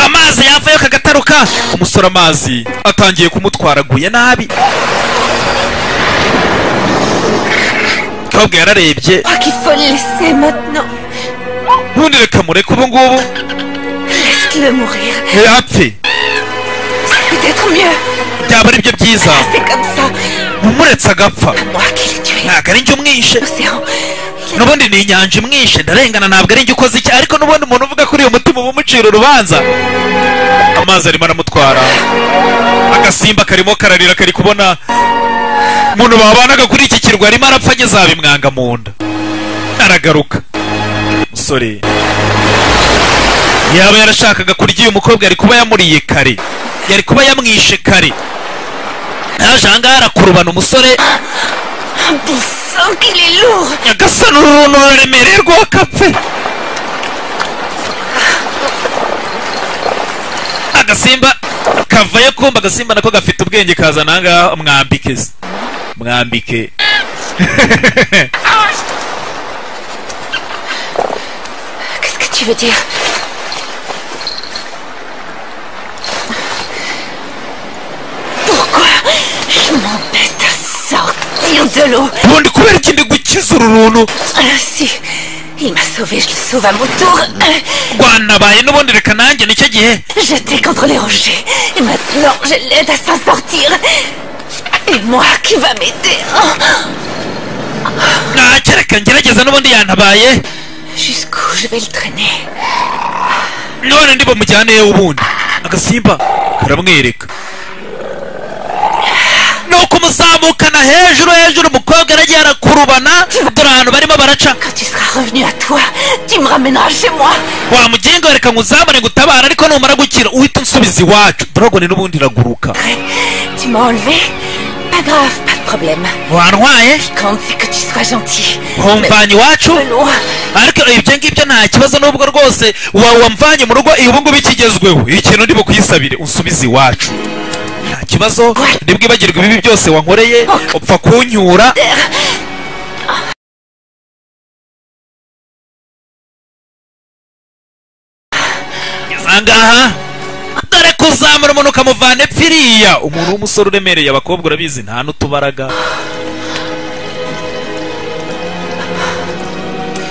amazi yavayo kagataruka umusore amazi atangiye kumutwara aguye nabi kabwa yararebye Je crois qu'il faut le laisser maintenant. ntundi reka mureke ubu ngubu Laisse-le mourir. yapfe C'est peut-être mieux. byaba ari byo byiza C'est comme ça. umuretse agapfa Moi qui l'ai tué. ntabwo ari njye umwishe L'océan. Il a- n'ubundi ni inyanja imwishe ndarengana ntabwo ari njye ukoze iki ariko n'ubundi umuntu uvuga kuri uyu mutima uba umucira urubanza amazi arimo aramutwara agasimba karimo kararira kari kubona umuntu babanaga kuri iki kirwa arimo arapfa ageze ahaba imwanga mu nda aragaruka musore yaba yarashakaga kurya uyu mukobwa yari kuba yamuriye kare yari kuba yamwishe kare yaje ahangaha arakurubana umusore Un bon sang qu'il est lourd. nyagasani uru runtu ruremereye rwakapfe agasimba kavayo kumba agasimba nako gafite ubwenge kaza nangaha mwambike se mwambike Qu'est-ce que tu veux dire Pourquoi je m'embête à sortir de l'eau ubundi kubera iki ndi gukiza uru runtu Ainsi, il m'a sauvé, je le sauve à mon tour. rwanabaye n'ubundi reka nanjye nicyo gihe Jeté contre les rochers. Et maintenant, je l'aide à s'en sortir. Et moi qui va m'aider. Oh, ntacyo reka ngerageza n'ubundi yantabaye Jusqu'où je vais le traîner none ndi bamujyaneyo ubundi agasimba karamwereka nuko umuzamukana hejuru hejuru umukobwa aragiye arakurubana dore ahantu barimo baraca Quand tu seras revenu à toi, tu me ramèneras chez moi. wamugenga reka ngo uzamure gutabara ariko numara gukira uhita unsubiza iwacu dorogone n'ubundi iraguruka Tu m'as enlevé Pas grave, pas de problème. wantwaye Quand c'est que tu sois gentil. Mais- wamvanye iwacu De loin. ariko ibyo ngibyo nta kibazo n'ubwo rwose wa wamvanye mu rugo ubu ngubu ikigezweho ikintu ndi bukuyisabire unsubize iwacu nta kibazo ntibwibagirwe ibibi byose wankoreye upfa kunyura Ngeze aha ngaha dore kuzamura umuntu ukamuvana epfiriya umuntu w'umusore uremereye abakobwa urabizi nta n'utubaraga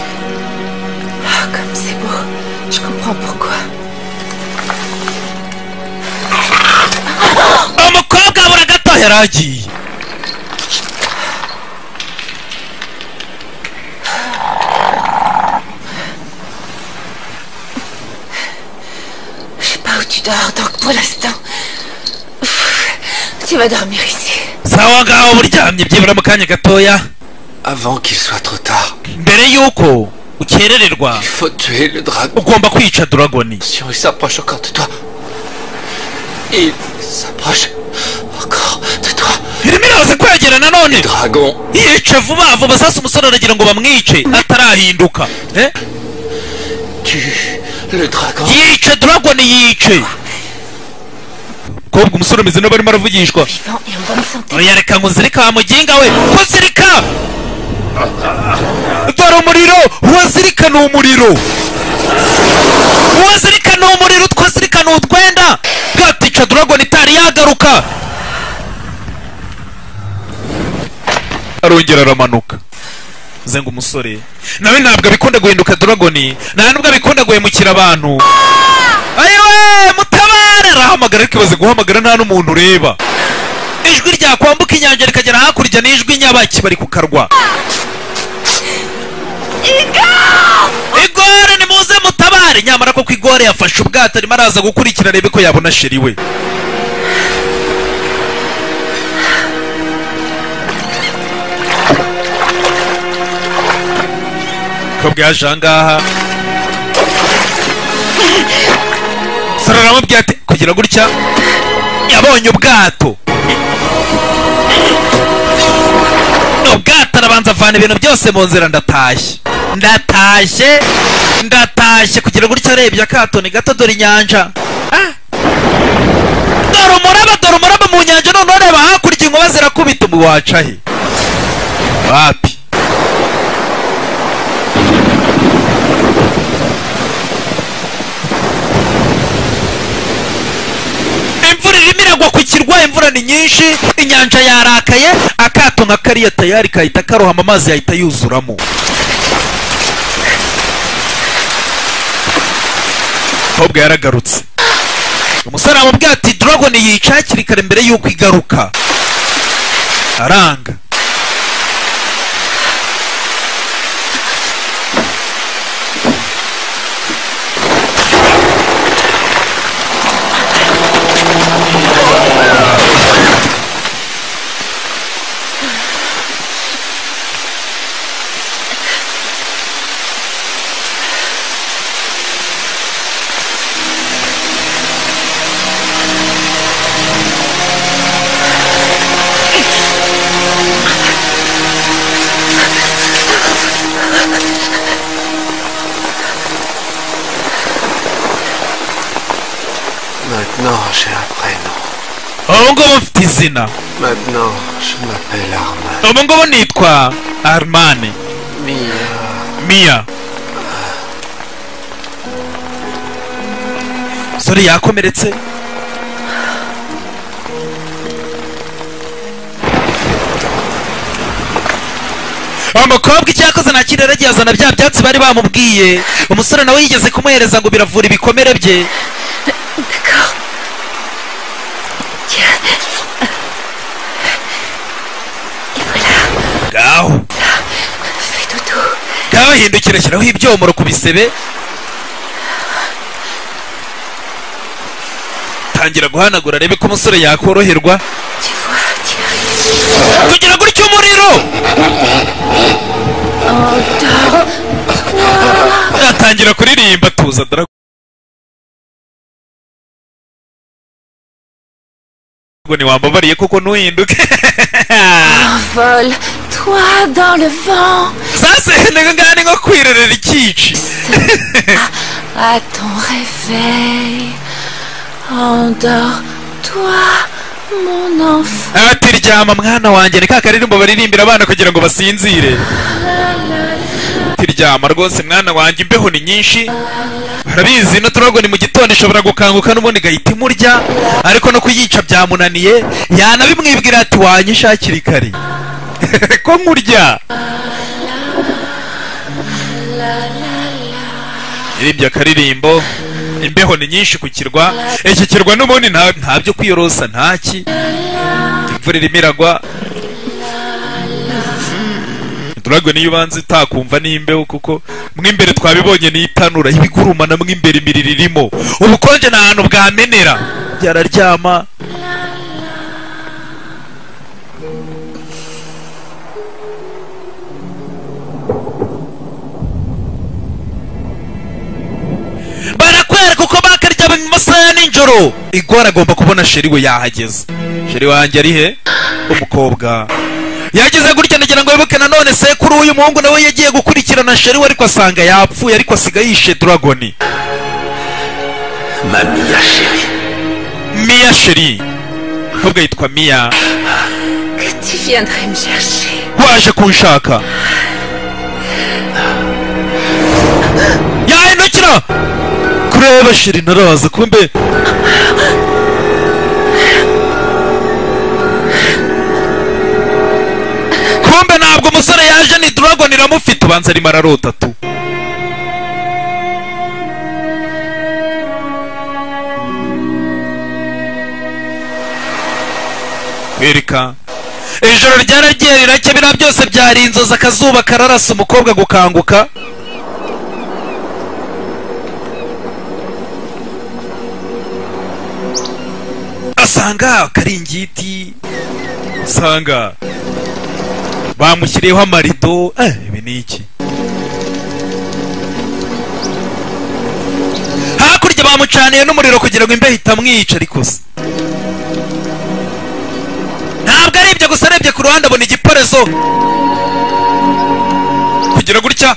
Oh, comme c'est beau. Je comprends pourquoi. umukobwa abura gato yari agiye Je sais pas où tu dors, donc pour l'instant. pff, Tu vas dormir ici. sawa ngaho buryamye byibura mu kanya gatoya Avant qu'il soit trop tard, mbere y'uko ukerererwa il faut tuer le dragon. ugomba kwica dragoni Si il s'approche encore de toi. Il s'approche encore de toi. irimo iraza kwegera nanone Dragon, yica vuba vuba sasa umusore aragira ngo bamwice atarahinduka Eh? tue le dragon. yice dragoni yice kobwa umusore umeze n'aho barimo aravugishwa Vivant et en bonne santé. oya reka nkuzirika wa muginga we kuzirika dore umuriro uwazirika ni umuriro uwazirika ni umuriro utwazirika ni utwenda bwatica dragon itari yagaruka arongera aramanuka zenga umusore nawe ntabwo abikunda guhinduka dragon nta nubwo abikunda guhemukira abantu ayiwe mutabare arahamagara ariko ibaze guhamagara nta n'umuntu ureba ijwi ryakwambuka inyanja rikagera hakurya n'ijwi nyabaki bari ku karwa igore nimuze mutabare nyamara ko ku igore yafashe ubwato arimo araza gukurikira arebe ko yabona sheri we kabwa yaje ahangaha sara aramubwira ati kugira gutya yabonye ubwato ubwato arabanza avana ibintu byose mu nzira ndatashye ndatashye ndatashye kugira gutya arebye akatoni gato dore inyanja Ah! dore umuraba dore umuraba mu nyanja waca he wapi imvura irimo iragwa ku kirwa imvura ni nyinshi inyanja yarakaye akato nka kariya tayari kahita karohama amazi yahita yuzuramo umukobwa yaragarutse umusore amubwira ati dragon yica hakiri kare mbere y'uko igaruka aranga Maintenant, j'ai un prénom. ubu ngubu mfite izina Maintenant, je m'appelle Armand. ubu ngubu nitwa armani Mia. miya umusore yakomeretse umukobwa icyakoze nta kindi yaragiye azana bya byatsi bari bamubwiye umusore nawe yigeze kumuhereza ngo biravura ibikomere bye D'accord. Tiens. Et voilà. ngaho Fais dodo. ngaho hindukira shyiraho ibyomoro ku bisebe tangira guhanagura arebe ko umusore yakoroherwa Tu vois, tu arrives. kugira ngo utyo umuriro atangira kuririmba tuza dragoni wambabariye koko ntuhinduke Envole. Toi dans le vent. sasa ngaha ni nko kwirerera ikici À ton réveil. Endors-toi, mon enfant. ati ryama mwana wanjye ni ka karirimbo baririmbira abana kugira ngo basinzire ati ryama rwose mwana wanjye imbeho ni nyinshi barabizi no turago ni mu gitondo ishobora gukanguka n'ubundi igahita imurya ariko no kuyica byamunaniye yanabimwibwira ati wanyisha hakiri kare ko nkurya iribye akaririmbo imbeho ni nyinshi ku kirwa iki kirwa n'ubundi nta nta byo kwiyorosa ntaki imvura irimo iragwa turagwe niyo ubanza itakumva n'imbeho kuko mw'imbere twabibonye n'itanura ibigurumana mw'imbere imiriro irimo ubukonje nta hantu bwamenera yararyama barakwereka uko bakaryama mu masaha ya nijoro igora agomba kubona sheri we yahageze sheri wanjye ari he umukobwa yageze gutya nagira ngo wibuke nanone sekuru w'uyu muhungu nawe yagiye gukurikirana sheri we ariko asanga yapfuye ariko asiga yishe dragoni Ma Mia chérie. miya sheri umukobwa yitwa miya Que tu viendrais me chercher. waje kunshaka yahindukira kureba shiri naraza kumbe kumbe ntabwo umusore yaje ni dragon iramufite ubanza arimo ararota tu kwereka ijoro ryaragiye riracya biriya byose byari inzozi akazuba kararasa umukobwa gukanguka asanga akaringiti asanga bamushyiriyeho amarido eh ibi ni iki hakurya bamucaniye n'umuriro kugira ngo imbeho itamwica ariko se ntabwo ari ibyo gusa arebye ku ruhande abona igiporezo kugira gutya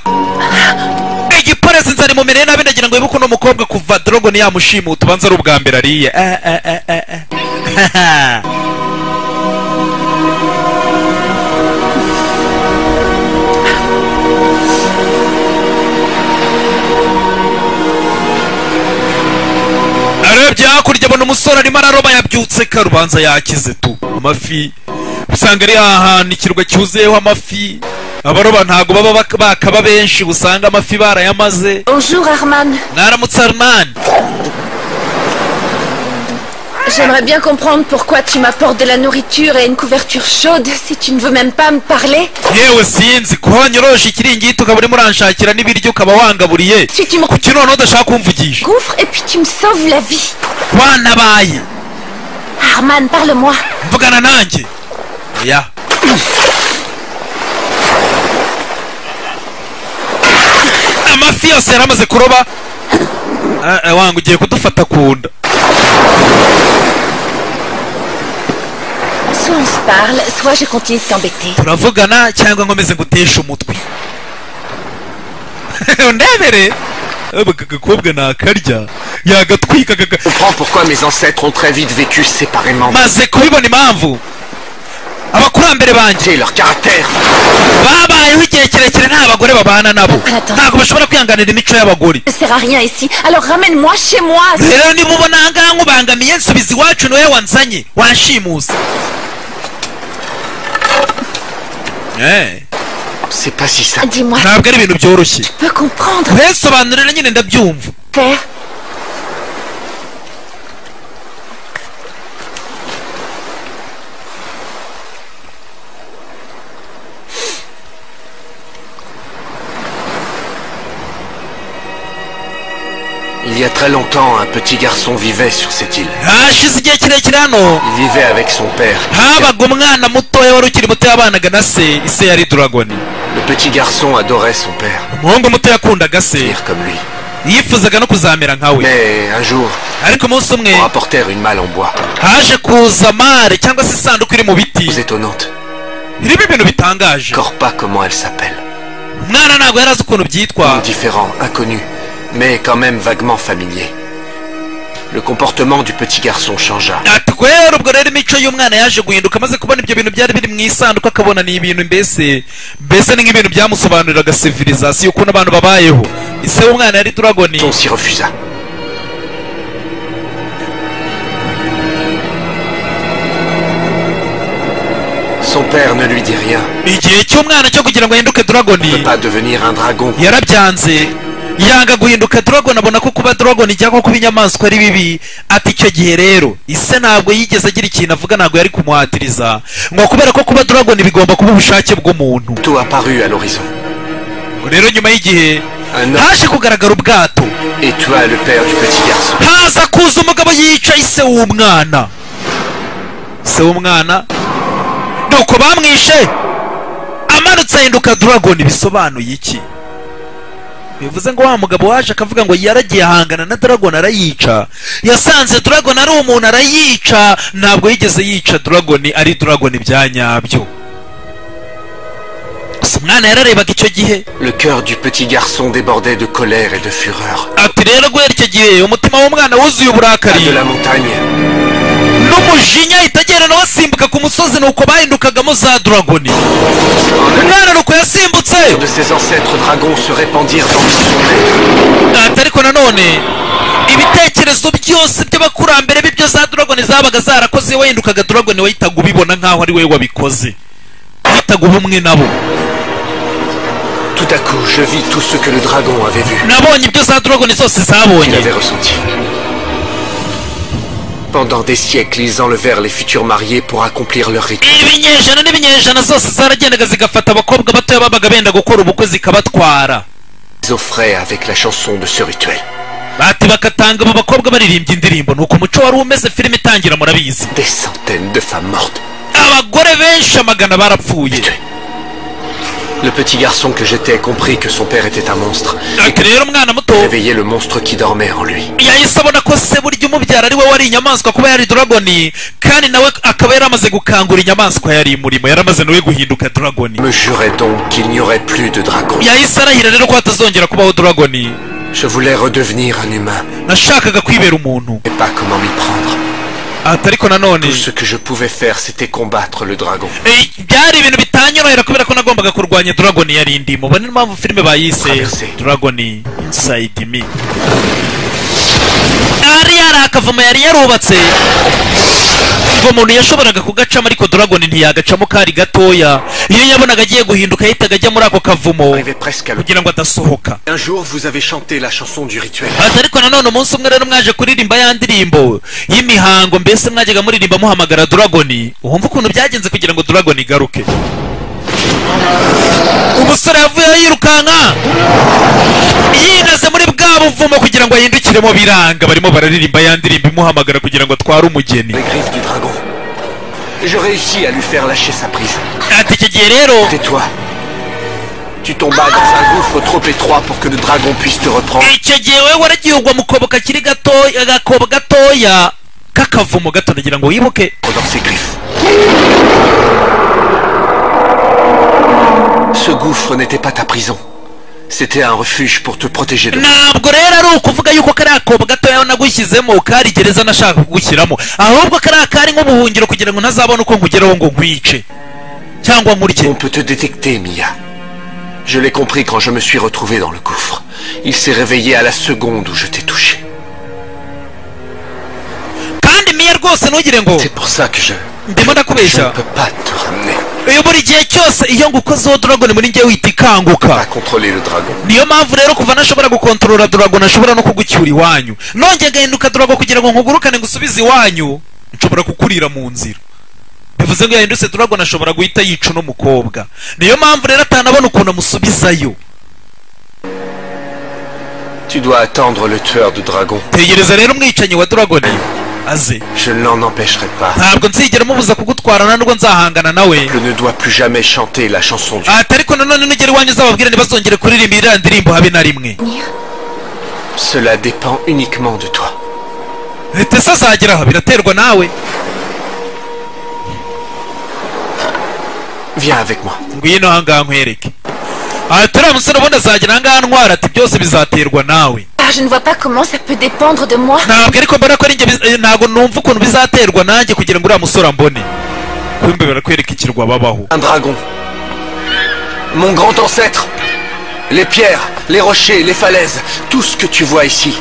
igiporezo inzara imumereye nabi ndagira ngo wibuke uno mukobwa kuva dorogoni yamushimuta ubanza ari ubwa mbere ariye Eh, eh, eh, eh, eh. hakurya abona umusore arimo araroba yabyutse karubanza yakize tu amafi usanga ari ahantu ikirwa cyuzuyeho amafi abaroba ntago baba bak- bakaba benshi usanga amafi barayamaze Bonjour, Herman. naramutse armani J'aimerais bien comprendre pourquoi tu m'apportes de la nourriture et une couverture chaude si tu ne veux même pas me parler. yewe sinzi kuba wanyoroshe ikiringiti ukaba urimo uranshakira n'ibiryo ukaba wangaburiye Si tu me kuki noneho udashaka kumvugisha gouffres et puis tu me sauves la vie. wanabaye Herman, parle-moi. mvugana nanjye oya amafi yose yaramaze kuroba Ah, ah, wanga ugiye kudufata ku nda Soit on se parle, soit je continue de t'embêter. turavugana cyangwa nkomeze nguteshe umutwe ndebere aka gakobwa nakarya yagatwika gaga- Je comprends pourquoi mes ancêtres ont très vite vécu séparément. maze kubibona impamvu abakurambere banjye J'ai leur caractère. babayeho igihe kirekire nta bagore babana nabo Arata. ntabwo bashobora kwihanganira imico y'abagore Ne sert à rien ici, alors ramène-moi chez moi. rero niba ubona ahangaha nkubangamiye nsubiza iwacu niwe wanzanye wanshimuza Eh, C'est pas si simple. Dis-moi, ntabwo ari ibintu byoroshye tu peux comprendre, resobanurira nyine ndabyumva père. Il y a très longtemps, un petit garçon vivait sur cette île. hashize igihe kirekire hano Il vivait avec son père. habaga umwana mutoya wari ukiri muto yabanaga na se ise yari doragoni Le petit garçon adorait son père, umuhungu muto yakundaga se pire comme lui. yifuzaga no kuzamera nka we Mais un jour, ariko umunsi umwe on rapportèrent une malle en bois, haje kuza mare cyangwa se isanduku iri mu biti très étonnante. irimo ibintu bitangaje Encore pas comment elle s'appelle. umwana ntabwo yari azi ukuntu byitwa Différent, inconnu, mais quand même vaguement familier. Le comportement du petit garçon changea. ati guhera ubwo rero imico y'umwana yaje guhinduka amaze kubona ibyo bintu byari biri mu isanduku akabona ni ibintu mbese mbese ni nk'ibintu byamusobanuriraga civilisation ukuntu abantu babayeho ise w'umwana yari dragoni On s'y refusa. Son père ne lui dit rien. igihe cy'umwana cyo kugira ngo ahinduke Il ne dragoni peut pas devenir un dragon. yarabyanze yanga guhinduka dragon abona ko kuba dragon cyangwa kuba inyamaswa ari bibi ati icyo gihe rero ise ntabwo yigeze agira ikintu avuga ntabwo yari kumuhatiriza ngo kubera ko kuba dragon bigomba kuba ubushake bw'umuntu Tout apparut à l'horizon. Ngo rero nyuma y'igihe Un homme haje kugaragara ubwato et tua le père du petit garçon. haza kuza umugabo yica ise w'umwana ise w'umwana nuko bamwishe amanutse ahinduka dragon bisobanuye iki bivuze ngo wa mugabo waje akavuga ngo yaragiye ahangana na dragon arayica yasanze dragon ari umuntu arayica ntabwo yigeze yica dragon ari dragon bya nyabyo gusa umwana yararebaga icyo gihe Le cœur du petit garçon débordait de colère et de fureur. ati rero guhera icyo gihe umutima w'umwana wuzuye Pas uburakari de la montagne, n'umujinya ahita agenda nawe asimbuka ku musozi nuko bahindukagamo za dragoni umwana nuko yasimbutse de ses ancêtres dragons se répandirent dans son ati ariko nanone ibitekerezo byose by'abakurambere b'ibyo za dragoni zabaga zarakoze wahindukaga dragoni wahitaga ubibona nk'aho ari wowe wabikoze wahitaga uba umwe nabo être. Tout à coup, je vis tout ce que le dragon avait vu. nabonye ibyo za dragoni zose Il zabonye avait ressenti. Pendant des siècles, ils enlevèrent les futurs mariés pour accomplir leur rite. ibinyejana n'ibinyejana zose zaragendaga zigafata abakobwa batoya babaga benda gukora ubukwe zikabatwara Ils offraient avec la chanson de ce rituel. bati bakatanga abo bakobwa baririmbye indirimbo nuko umuco wari umeze filime itangira murabizi Des centaines de femmes mortes. abagore benshi amagana barapfuye Tuées. Le petit garçon que j'étais comprit que son père était un monstre. ati rero umwana muto Réveillait le monstre qui dormait en lui. yahise abona ko se burya umubyara ari we wari inyamaswa kuba yari dragoni kandi nawe akaba yaramaze gukangura inyamaswa yari imurimo yaramaze nawe guhinduka dragoni Me jurait donc qu'il n'y aurait plus de dragon. yahise arahira rero ko hatazongera kubaho dragoni Je voulais redevenir un humain, nashakaga kwibera umuntu mais pas comment m'y prendre. ati ariko nanone Tout ce que je pouvais faire, c'était combattre le dragon. eh, byari ibintu bitanyorohera kubera ko nagombaga kurwanya dragoni yari indimo ubona niyo mpamvu filime bayise Traversée. dragoni inside me yari hari akavoma yari yarubatse ngo umuntu yashoboraga kugacamo ariko Dragon ntiyagacamo kari gatoya iyo yabonaga agiye guhinduka yahitaga ajya muri ako kavumo Arrivé presque à l'eau. kugira ngo adasohoka Un jour, vous avez chanté la chanson du rituel. ati ariko nanone umunsi umwe rero mwaje kuririmba ya ndirimbo y'imihango mbese mwajyaga muririmba muhamagara Dragon wumva ukuntu byagenze kugira ngo Dragon igaruke umusore yavuyeho yirukanka yinaze muri bwa buvumo kugira ngo ahindukiremo biranga barimo bararirimba ya ndirimbo imuhamagara kugira ngo atware umugeni Les griffes du dragon. Je réussis à lui faire lâcher sa prise. ati icyo gihe rero Tais-toi. Tu tombas dans un gouffre trop étroit pour que le dragon puisse te reprendre. icyo gihe wowe waragihugwa mu kobo kakiri gatoya agakobo gatoya k'akavumo gato nagira ngo wibuke dans ses griffes. Ce gouffre n'était pas ta prison. C'était un refuge pour te protéger de moi. ntabwo rero ari ukuvuga yuko kariya kobo gatoya nagushyizemo kari gereza nashaka kugushyiramo ahubwo kariya kari nk'ubuhungiro kugira ngo ntazabone uko nkugeraho ngo nkwice cyangwa nkurye On peut te détecter, Mia. Je l'ai compris quand je me suis retrouvé dans le gouffre. Il s'est réveillé à la seconde où je t'ai touché. kandi miya rwose ntugire ngo C'est pour ça que je... ndimo Je ne ndakubeshya peux pas te ramener. uyu buri gihe cyose iyo ngukozeho doragoni muri njye wihita À ikanguka contrôler le dragon. niyo mpamvu rero kuva nashobora gukontorora doragoni ashobora no kugucyura iwanyu nongeye agahinduka dorago kugira ngo nkugurukane ngusubize iwanyu nshobora kukurira mu nzira bivuze ngo yahindutse doragoni ashobora guhita yica uno mukobwa niyo mpamvu rero atanabona ukuntu amusubizayo Tu dois attendre le tueur de dragon. tegereza rero umwicanyi wa doragoni aze Je ne l'en empêcherai pas. ntabwo nzigera mubuza kugutwara nubwo nzahangana nawe Je ne dois plus jamais chanter la chanson du... ati ariko nanone nugera iwanyu uzababwira ntibazongere kuririmba iriya ndirimbo habe na rimwe Cela dépend uniquement de toi. leta se azagera aha biraterwa nawe Viens avec moi. ngwino ahangaha nkwereke aha turiya musore ubundi azagera ahangaha ntwara ati byose bizaterwa nawe Ah, je ne vois pas comment ça peut dépendre de moi. ntabwo ariko mbona ko ari njye biz- eh, ntabwo numva ukuntu bizaterwa nanjye kugira ngo uriya musore ambone kumbe barakwereka ikirwa babaho Un dragon. Mon grand ancêtre. Les pierres, les rochers, les falaises, tout ce que tu vois ici,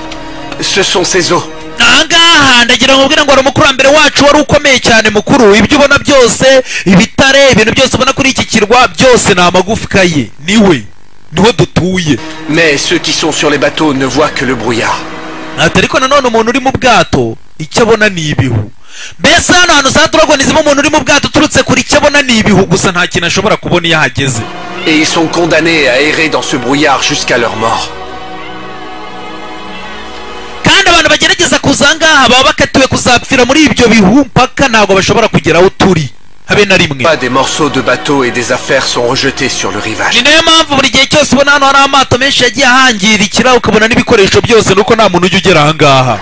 ce sont ses eaux. ahangaha ndagira ngo ubwire ngo wari umukurambere wacu wari ukomeye cyane mukuru ibyo ubona byose ibitare ibintu byose ubona kuri iki kirwa byose ni amagufwa ye niwe niho dutuye Mais ceux qui sont sur les bateaux ne voient que le brouillard. ati ariko nanone umuntu uri mu bwato icyo abona ni ibihu mbese hano hantu za doragoni zirimo umuntu uri mu bwato uturutse kure icyo abona ni ibihu gusa nta kintu ashobora kubona iyo ahageze Et ils sont condamnés à errer dans ce brouillard jusqu'à leur mort. kandi abantu bagerageza kuza ahangaha baba bakatiwe kuzapfira muri ibyo bihu mpaka ntabwo bashobora kugera aho turi habe na rimwe Pas des morceaux de bateaux et des affaires sont rejetés sur le rivage. ni nayo mpamvu buri gihe cyose ubona hano hari amato menshi yagiye ahangirikira ukabona n'ibikoresho byose nuko nta muntu ujya ugera ahangaha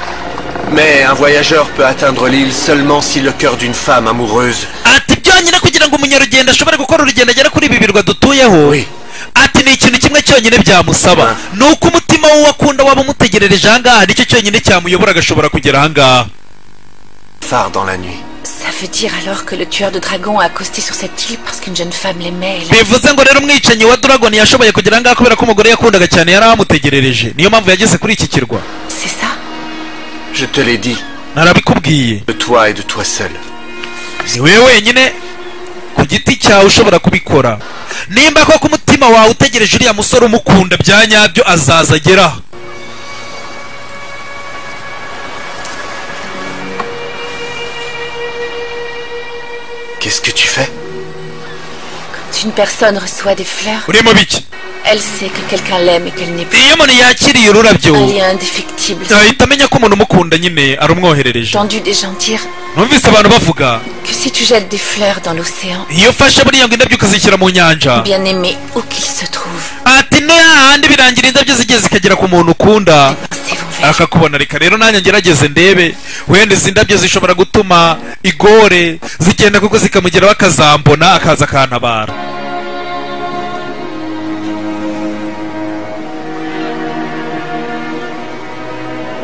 Mais un voyageur peut atteindre l'île seulement si le cœur d'une femme amoureuse. ati byonyine kugira ngo umunyarugendo ashobore gukora urugendo agere kuri ibi birwa dutuyeho Oui. ati ni ikintu kimwe cyonyine byamusaba ni uko umutima w'uwo akunda waba umutegerereje ahangaha nicyo cyonyine cyamuyobora agashobora kugera ahangaha Phare dans la nuit. Ça veut dire alors que le tueur de dragons a accosté sur cette île parce qu'une jeune femme l'aimait. elle- bivuze ngo rero umwicanyi wa Dragon yashoboye kugera ahangaha kubera ko umugore yakundaga cyane yari amutegerereje niyo mpamvu yageze kuri iki kirwa C'est ça Je te l'ai dit, narabikubwiye de toi et de toi seul. si wowe wenyine ku giti cyawe ushobora kubikora nimba koko umutima wawe utegereje uriya musore umukunda bya nyabyo azaza ageraho Qu'est-ce que tu fais Quand une personne reçoit des fleurs, urimo biki elle sait que quelqu'un l'aime et qu'elle n'est plus iyo umuntu yakiriye ururabyo un lien indéfectible. ahita amenya ko umuntu umukunda nyine J'ai arumwoherereje entendu des gens dire numvise abantu bavuga que si tu jettes des fleurs dans l'océan, iyo ufashe buriya ngo indabyo ukazishyira mu nyanja bien aimé où qu'il se trouve, ati no hahandi birangira indabyo zigeze zikagera ku muntu ukunda pensez vont vers. akakubona reka rero nanjye ngerageze ndebe wenda izi ndabyo zishobora gutuma igore zigenda kuko zikamugeraho akazambona akaza akantabara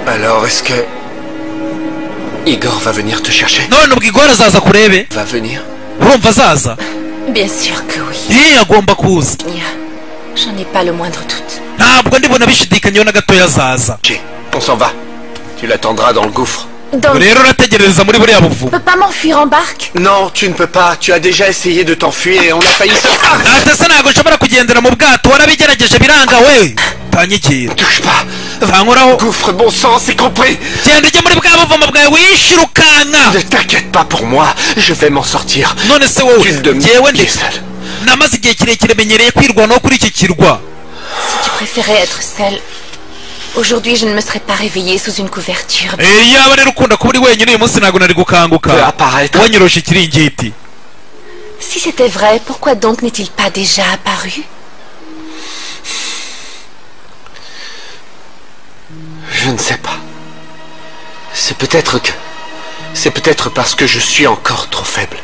Alors est-ce que... Igor va venir te chercher none ubwo igore azaza kurebe Va venir urumva azaza Bien sûr que oui. ye agomba kuza Nia, J'en ai pas le moindre doute. ntabwo ndibona bishidikanya na gatoya azaza Chez. On s'en va. Tu Tu l'attendras dans le gouffre. Dans... Ubu rero urategereza muri buriya buvumo Je peux pas m'enfuir en barque Non, tu ne peux pas. Tu as déjà essayé de t'enfuir et on a failli se... Ah data se ntabwo nshobora kugendera mu bwato warabigerageje biranga we tanyigira Touche pas vankoraho Gouffre, bon sang, c'est compris genda ujye muri bwa buvumo bwawe wishira ukanka Ne t'inquiète pas pour moi, je vais m'en sortir. none se wowe Tu ne me ngewe pieds ndetse seuls. namaze igihe kirekire menyereye kwirwanaho kuri iki kirwa Tu préférais être seule. Aujourd'hui, je ne me serais pas réveillée sous une couverture. Eh, iyaba rero ukunda kuba uri wenyine uyu munsi ntabwo nari Peu gukanguka apparaître. wanyoroshe ikiringiti Si c'était vrai, pourquoi donc n'est-il pas déjà apparu Je ne sais pas. C'est peut-être que... C'est peut-être parce que je suis encore trop faible.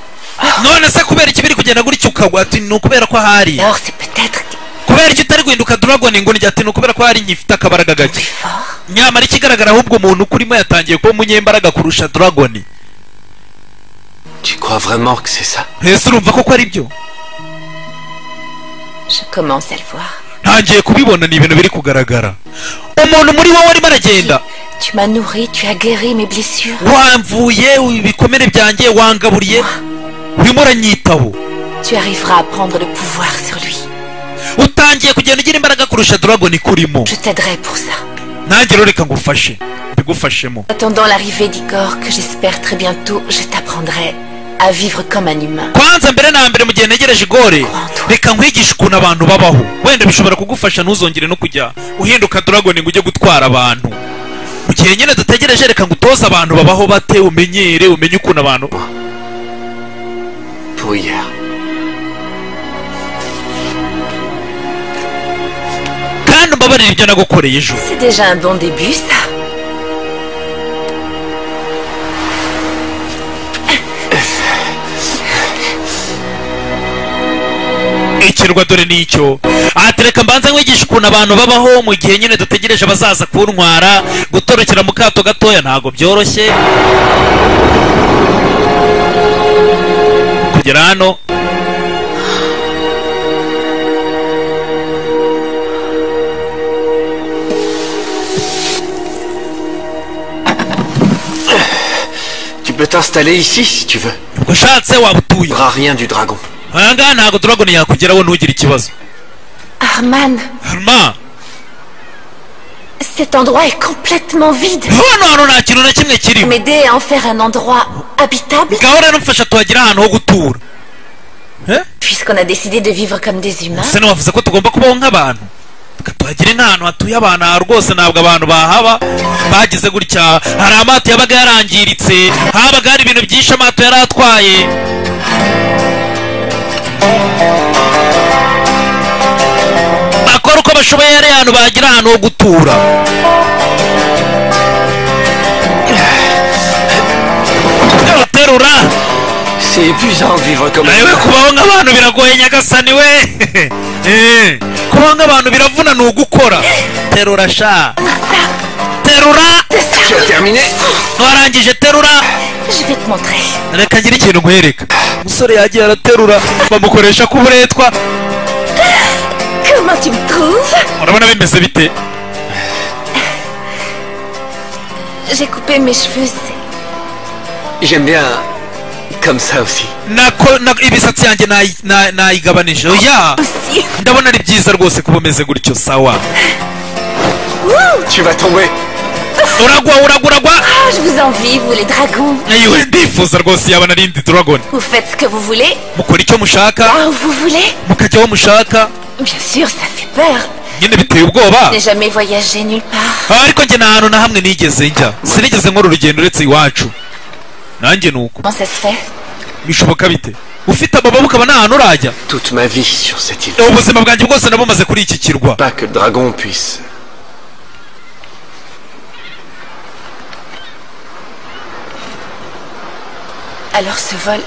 none se kubera iki biri kugenda gutya ukagwa ati ni ukubera ko hari Alors, c'est peut-être kubera iki utari guhinduka dragon ngo ni ati ni ukubera ko hari nyifite akabaraga plus gake fort. nyamara ikigaragara ahubwo umuntu ukurimo yatangiye kuba umunyembaraga kurusha dragon Tu crois vraiment que c'est ça ese urumva koko ari byo Je commence à le voir. ntangiye kubibona ni ibintu biri kugaragara umuntu muri wowe arimo aragenda Tu m'as nourrie, tu as guéri mes blessures. wamvuye ibikomere byanjye wangaburiye urimo uranyitaho Tu arriveras à prendre le pouvoir sur lui. utangiye kugenda ugira imbaraga kurusha dragon ikurimo Je t'aiderai pour ça. nanjye rero reka ngufashe mbigufashemo En Attendant l'arrivée d'Igor, que j'espère très bientôt, je t'apprendrai à vivre comme un humain. kwanza mbere na mbere mu gihe ntegereje igore reka nkwigishe ukuntu abantu babaho wenda bishobora kugufasha ntuzongere no kujya uhinduka dragon ngo ujye gutwara abantu mu gihe nyine dutegereje reka ngutoze abantu babaho bate umenyere umenye ukuntu abantu Pour hier. kandi umbabarire ibyo nagukoreye ejo C'est déjà un bon début, ça. ikirwa dore nicyo ati reka mbanza nkwigisha ukuntu abantu babaho mu gihe nyine dutegereje abazaza kuntwara gutorokera mu kato gatoya ntabwo byoroshye kugera hano Tu peux t'installer ici si tu veux. ubwo ushatse waba utuye Il n'y aura rien du dragon. aha ngaha ntabwo dragon yakugeraho ntugire ikibazo Arman, harma cet endroit est complètement vide. hano hano nta kintu na kimwe kirimo M'aider à en faire un endroit habitable ngaho rero mfasha tuhagira ahantu ho gutura Eh? Puisqu'on a décidé de vivre comme des humains, se wavuze ko tugomba kubaho nk'abantu Reka tuhagire nk'ahantu hatuye abantu aha rwose ntabwo abantu bahaba bagize gutya hari amato yabaga yarangiritse habaga hari ibintu byinshi amato yari atwaye bakora uko bashoboye hari ahantu bagira ahantu ho gutura terura C'est épuisant de vivre comme nawe ça. kubaho nk'abantu biragoye nyagasani we Eh, kubaho nk'abantu biravuna ni ugukora terura sha terura Tu as terminé warangije terura je vais te montrer. reka ngire ikintu nkwereka umusore yagiye araterura bamukoresha k'uburetwa Comment tu me trouves urabona bimeze bite J'ai coupé mes cheveux, c'est- J'aime bien comme ça aussi. Nako- na- imisatsi yanjye nayi- na- nayigabanije oya aussi. ndabona ari byiza rwose kuba umeze gutyo sawa Wouh Tu vas tomber. uragwa uragwa uragwa Ah, je vous envie, vous les dragons. Ayiwe, ndifuza rwose yaba narindi dragon Vous faites ce que vous voulez, mukora icyo mushaka là où vous voulez. mukajya aho mushaka Bien sûr, ça fait peur. nyine biteye ubwoba Je n'ai jamais voyagé nulle part. Ah, ariko njye nta hantu na hamwe nigeze njya sinigeze nkora urugendo uretse iwacu nanjye ni uko Comment ça se fait bishoboka bite ufite amababa ukaba nta hantu urajya Toute ma vie sur cette île. ubuzima bwanjye bwose nabumaze kuri iki kirwa Pas que le dragon puisse. Alors ce vol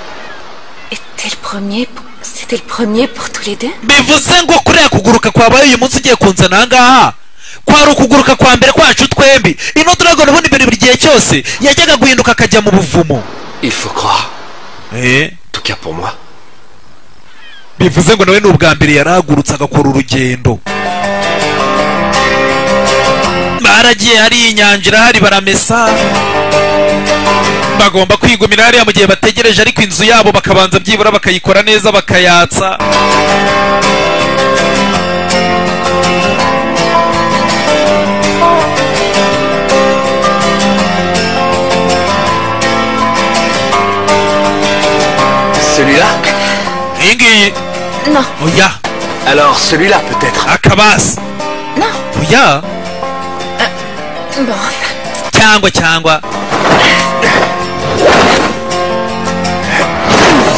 était le premier pour- C'était le premier pour tous les deux bivuze ngo kuriya kuguruka kwabaye uyu munsi ugiye kunzana aha ngaha kwari ukuguruka kwa mbere kwacu twembi ino dragon ubundi mbere buri gihe cyose yajyaga guhinduka akajya mu buvumo Il faut croire. eh En tout cas pour moi. bivuze ngo nawe ni ubwa mbere yarahagurutse agakora urugendo baragiye hariya inyanja irahari baramesa bagomba kwigumira hariya mu gihe bategereje ariko inzu yabo bakabanza byibura bakayikora neza bakayatsa Celui-là iyi ngiyi Non, oya Alors celui-là peut-être. akabasi non. oya Bon, enfin. cyangwa cyangwa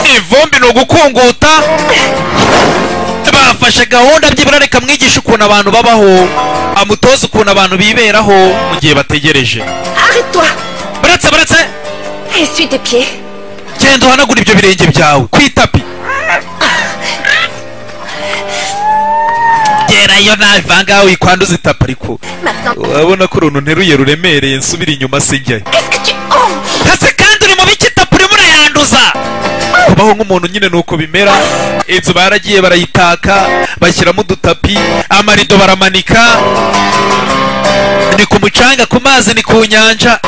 ivumbi ni ugukunguta bafashe gahunda byibura reka mwigishe ukuntu abantu babaho amutoza ukuntu abantu biberaho mu gihe bategereje Arrête-toi baretse baretse Essuie tes pieds. genda uhanagura ibyo birenge byawe ku itapi gerayo nawe vangaho wikwanduza itapi ariko Maintenant, urabona ko uruntu nteruye ruremereye nsubira inyuma sijyayo qu'est-ce que tu... Oh hasi kandi uri mu biki itapi urimo urayanduza kubaho nk'umuntu nyine ni uko bimera inzu baragiye barayitaka bashyiramo udutapi amarido baramanika ni ku mucanga ku mazi ni ku nyanja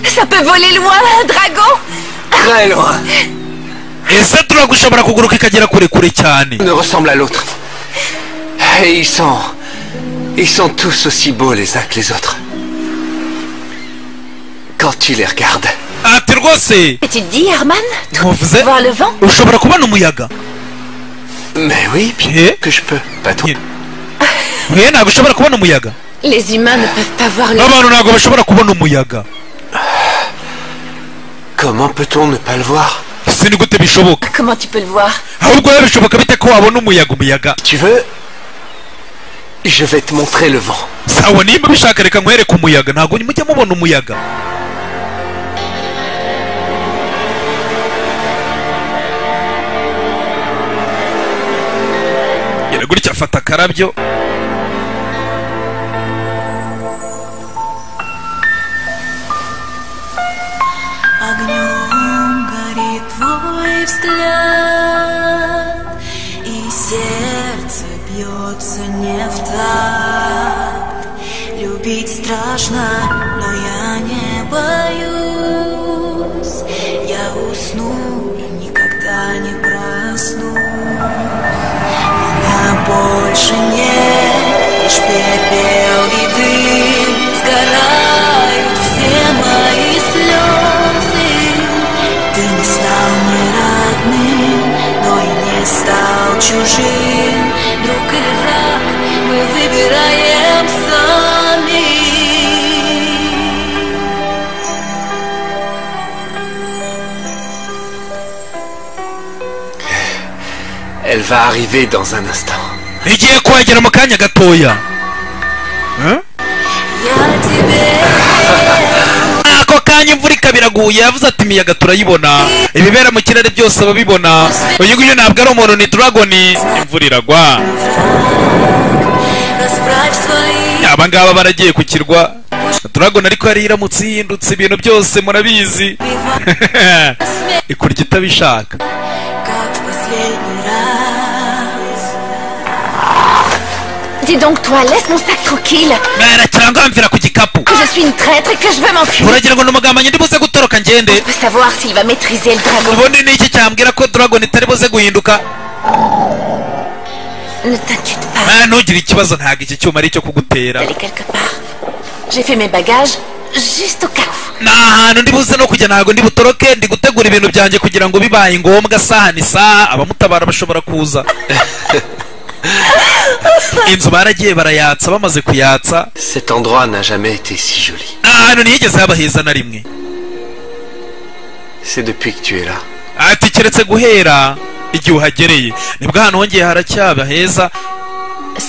Ça peut voler loin, un dragon Très loin. ese turagushobora kuguruka ikagera kure kure cyane ne ressemble à l'autre. Et ils sont. Ils sont tous aussi beaux les uns que les autres. Quand tu les regardes. ati rwose Et tu te dis, Herman ntuvuze Voir le vent ushobora kubona umuyaga Mais oui, bien Eh que je peux, patron. Eh. mwe ntabwo ushobora kubona umuyaga Les humains ne peuvent pas voir le... n'abantu ntabwo bashobora kubona umuyaga Comment peut-on ne pas le voir si ni gute bishoboka Comment tu peux le voir ahubwo rero bishoboka bite ko wabona umuyaga umuyaga Tu veux Je vais te montrer le vent. sawa nimba ubishaka reka nkwereke umuyaga ntabwo mujya mubona umuyaga Gira gutya afata akarabyo Огнем горит твой взгляд, И сердце бьется не в такт. Любить страшно, но я не боюсь. Я усну и никогда не проснусь. Меня больше нет, лишь пепел и дым Сгорают все мои слезы Ты не стал мне родным, но и не стал чужим Друг или враг мы выбираем сами Elle va arriver dans un instant. igiye kuhagera mu kanya gatoya Я тебе ako kanya imvura ikaba iraguye yavuze ati imiyaga turayibona ibibera mu kirere byose ababibona uyu nguyu ntabwo ari umuntu ni dragoni imvura iragwa верю. Расправь свои abangaba baragiye ku kirwa turabona ariko yari iramutse ihindutse ibintu byose murabizi бива ikurya itabishaka Как в последний раз Dis donc, toi, laisse mon sac tranquille mwera cyangwa wamvira ku gikapu Que je suis une traître et que je veux m'enfuir uragira ngo ni umugambanyi ndi buze gutoroka ngende Je veux savoir s'il va maîtriser le dragon. ubundi ni iki cyambwira ko dragon itari buze guhinduka Ne t'inquiète pas, mwana ntugire ikibazo ntabwo iki cyuma ari icyo kugutera elle est quelque part. J'ai fait mes bagages juste au cas où. ni ahantu ndi buze no kujya ntabwo ndi butoroke ndi gutegura ibintu byanjye kugira ngo bibaye ngombwa saha ni saha abamutabara bashobora kuza inzu baragiye barayatsa bamaze kuyatsa Cet endroit n'a jamais été si joli. ni ahantu ntiyigeze haba heza na rimwe C'est depuis que tu es là. ati keretse guhera igihe uhagereye nibwo ahantu hongeye haracyaba heza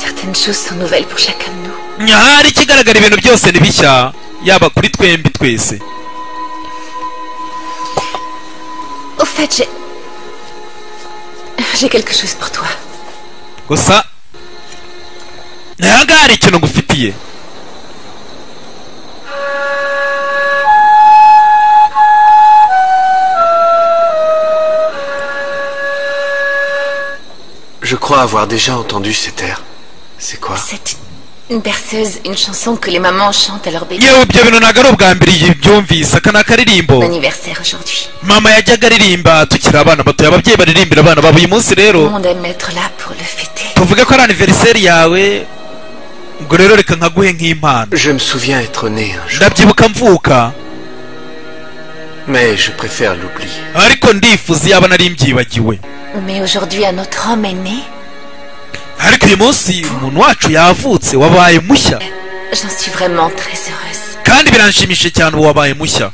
Certaines choses sont nouvelles pour chacun de nous. nyahari ikigaragara ibintu byose ni bishya yaba kuri twembi twese Au fait, j'ai... J'ai quelque chose pour toi. gusa ntago hari ikintu ngufitiye Je crois avoir déjà entendu cet air. C'est quoi C'est une berceuse, une chanson que les mamans chantent à leur bébé. yewe ibyo bintu ntabwo ari ubwa mbere iyi byumvise aka ni akaririmbo Mon anniversaire aujourd'hui. mama yajyaga aririmba tukiri abana batoya ababyeyi baririmbira abana babo uyu munsi Tout le rero monde aime être là pour le fêter. tuvuge ko ari aniveriseri yawe ngo rero reka nkaguhe nk'impano Je me souviens être né un jour, ndabyibuka mvuka mais je préfère l'oublier. ariko ndifuza iyaba nari mbyibagiwe Mais aujourd'hui, un autre homme est né. ariko uyu munsi umuntu wacu yavutse wabaye mushya J'en suis vraiment très heureuse. kandi biranshimishije cyane ubu wabaye mushya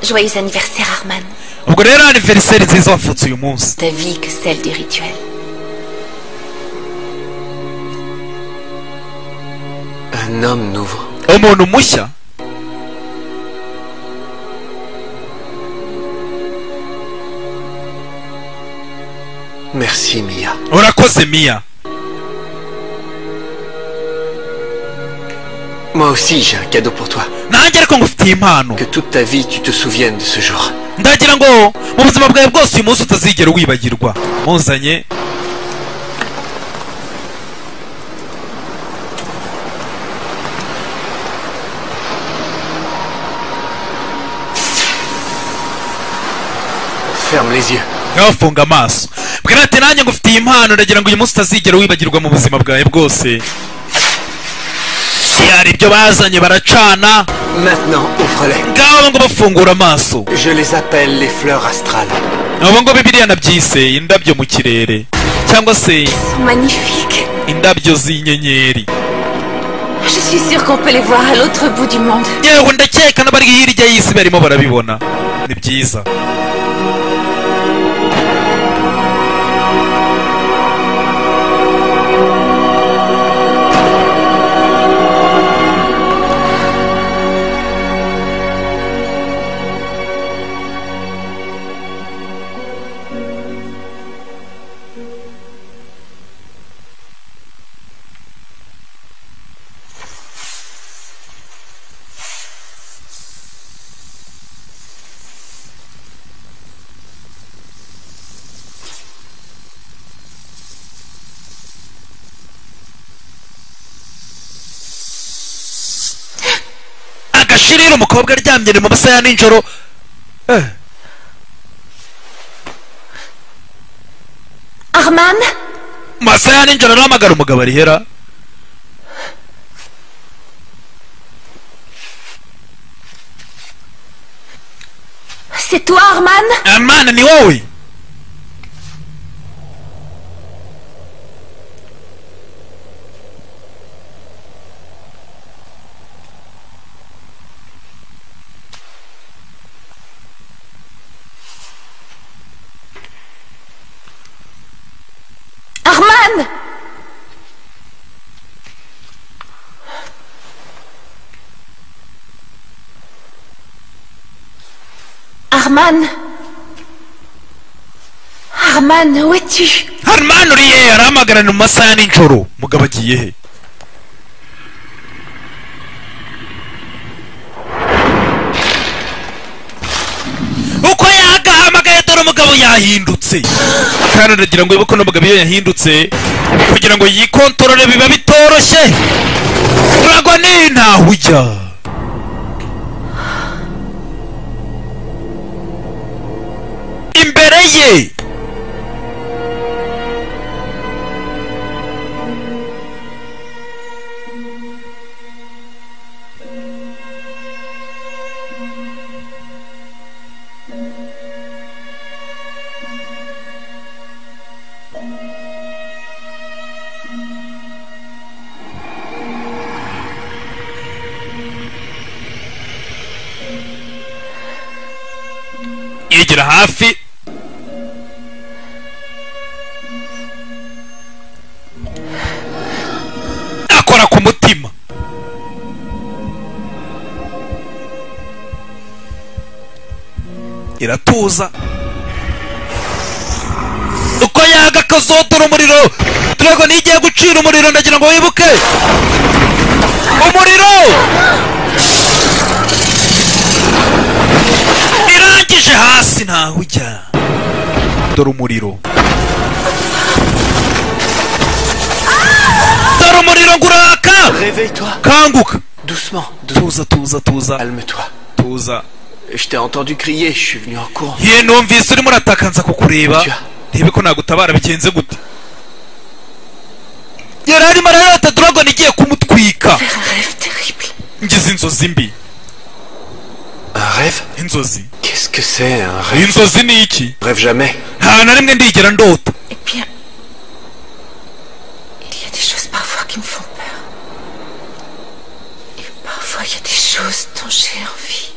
Joyeux anniversaire, Arman. ubwo rero aniveriseri nziza wavutse uyu munsi Ta vie que celle du rituel. Un homme nouveau. umuntu mushya Merci Mia. urakoze miya Moi aussi j'ai un cadeau pour toi. nanjye ariko ngufitiye impano Que toute ta vie tu te souviennes de ce jour. ndagira ngo mu buzima bwawe bwose uyu munsi utazigera wibagirwa munzanye Ferme les yeux. nkabafunga amaso bwira ati nanjye ngufitiye impano ndagira ngo uyu munsi utazigera wibagirwa mu buzima bwawe bwose hari ibyo bazanye baracana Maintenant ouvre-les. ngabo ngo bafungura amaso Je les appelle les fleurs astrales. abo ngo bibiriya nabyise indabyo mu kirere cyangwa se Ils sont magnifiques. indabyo z'inyenyeri Je suis sûre qu'on peut les voir à l'autre bout du monde. yewe ndakeka n'abari hirya y'isi barimo barabibona ni byiza agashirira umukobwa aryamye ni mu masaha ya nijoro eh. Arman mu masaha ya nijoro arahamagara umugabo arihera C'est toi, Arman amana ni wowe Arman Arman Arman, où es-tu harumani uriye arahamagara ni mu masaha ya nijoro umugabo agiye he uko yagahamagaye dore umugabo yahindutse kandi ndagira ngo wibuke n'umugabo iyo yahindutse kugira ngo yikontorore biba bitoroshye uragwa n'intaho ujya imbere ye yegera hafi akora ku mutima iratuza yaga kazotora umuriro dragon igiye gucira umuriro ndagira ngo wibuke umuriro irangije hasi ntawe ujya dore umuriro dore umuriro ngo uraka Réveille-toi. kanguka Doucement. doucement. tuza tuza tuza Calme-toi. tuza Je t'ai entendu crier, je suis venu en courant. ye numvise urimo urataka nza kukureba ndebe ko nagutabara bigenze gute yari arimo ararata dragon igiye kumutwika Faire un rêve terrible. ngize inzozi mbi Un rêve inzozi Qu'est-ce que c'est un rêve inzozi ni iki Rêve jamais. nta na rimwe ndigera ndota Eh bien, il y a des choses parfois qui me font peur. Et parfois, il y a des choses dont j'ai envie.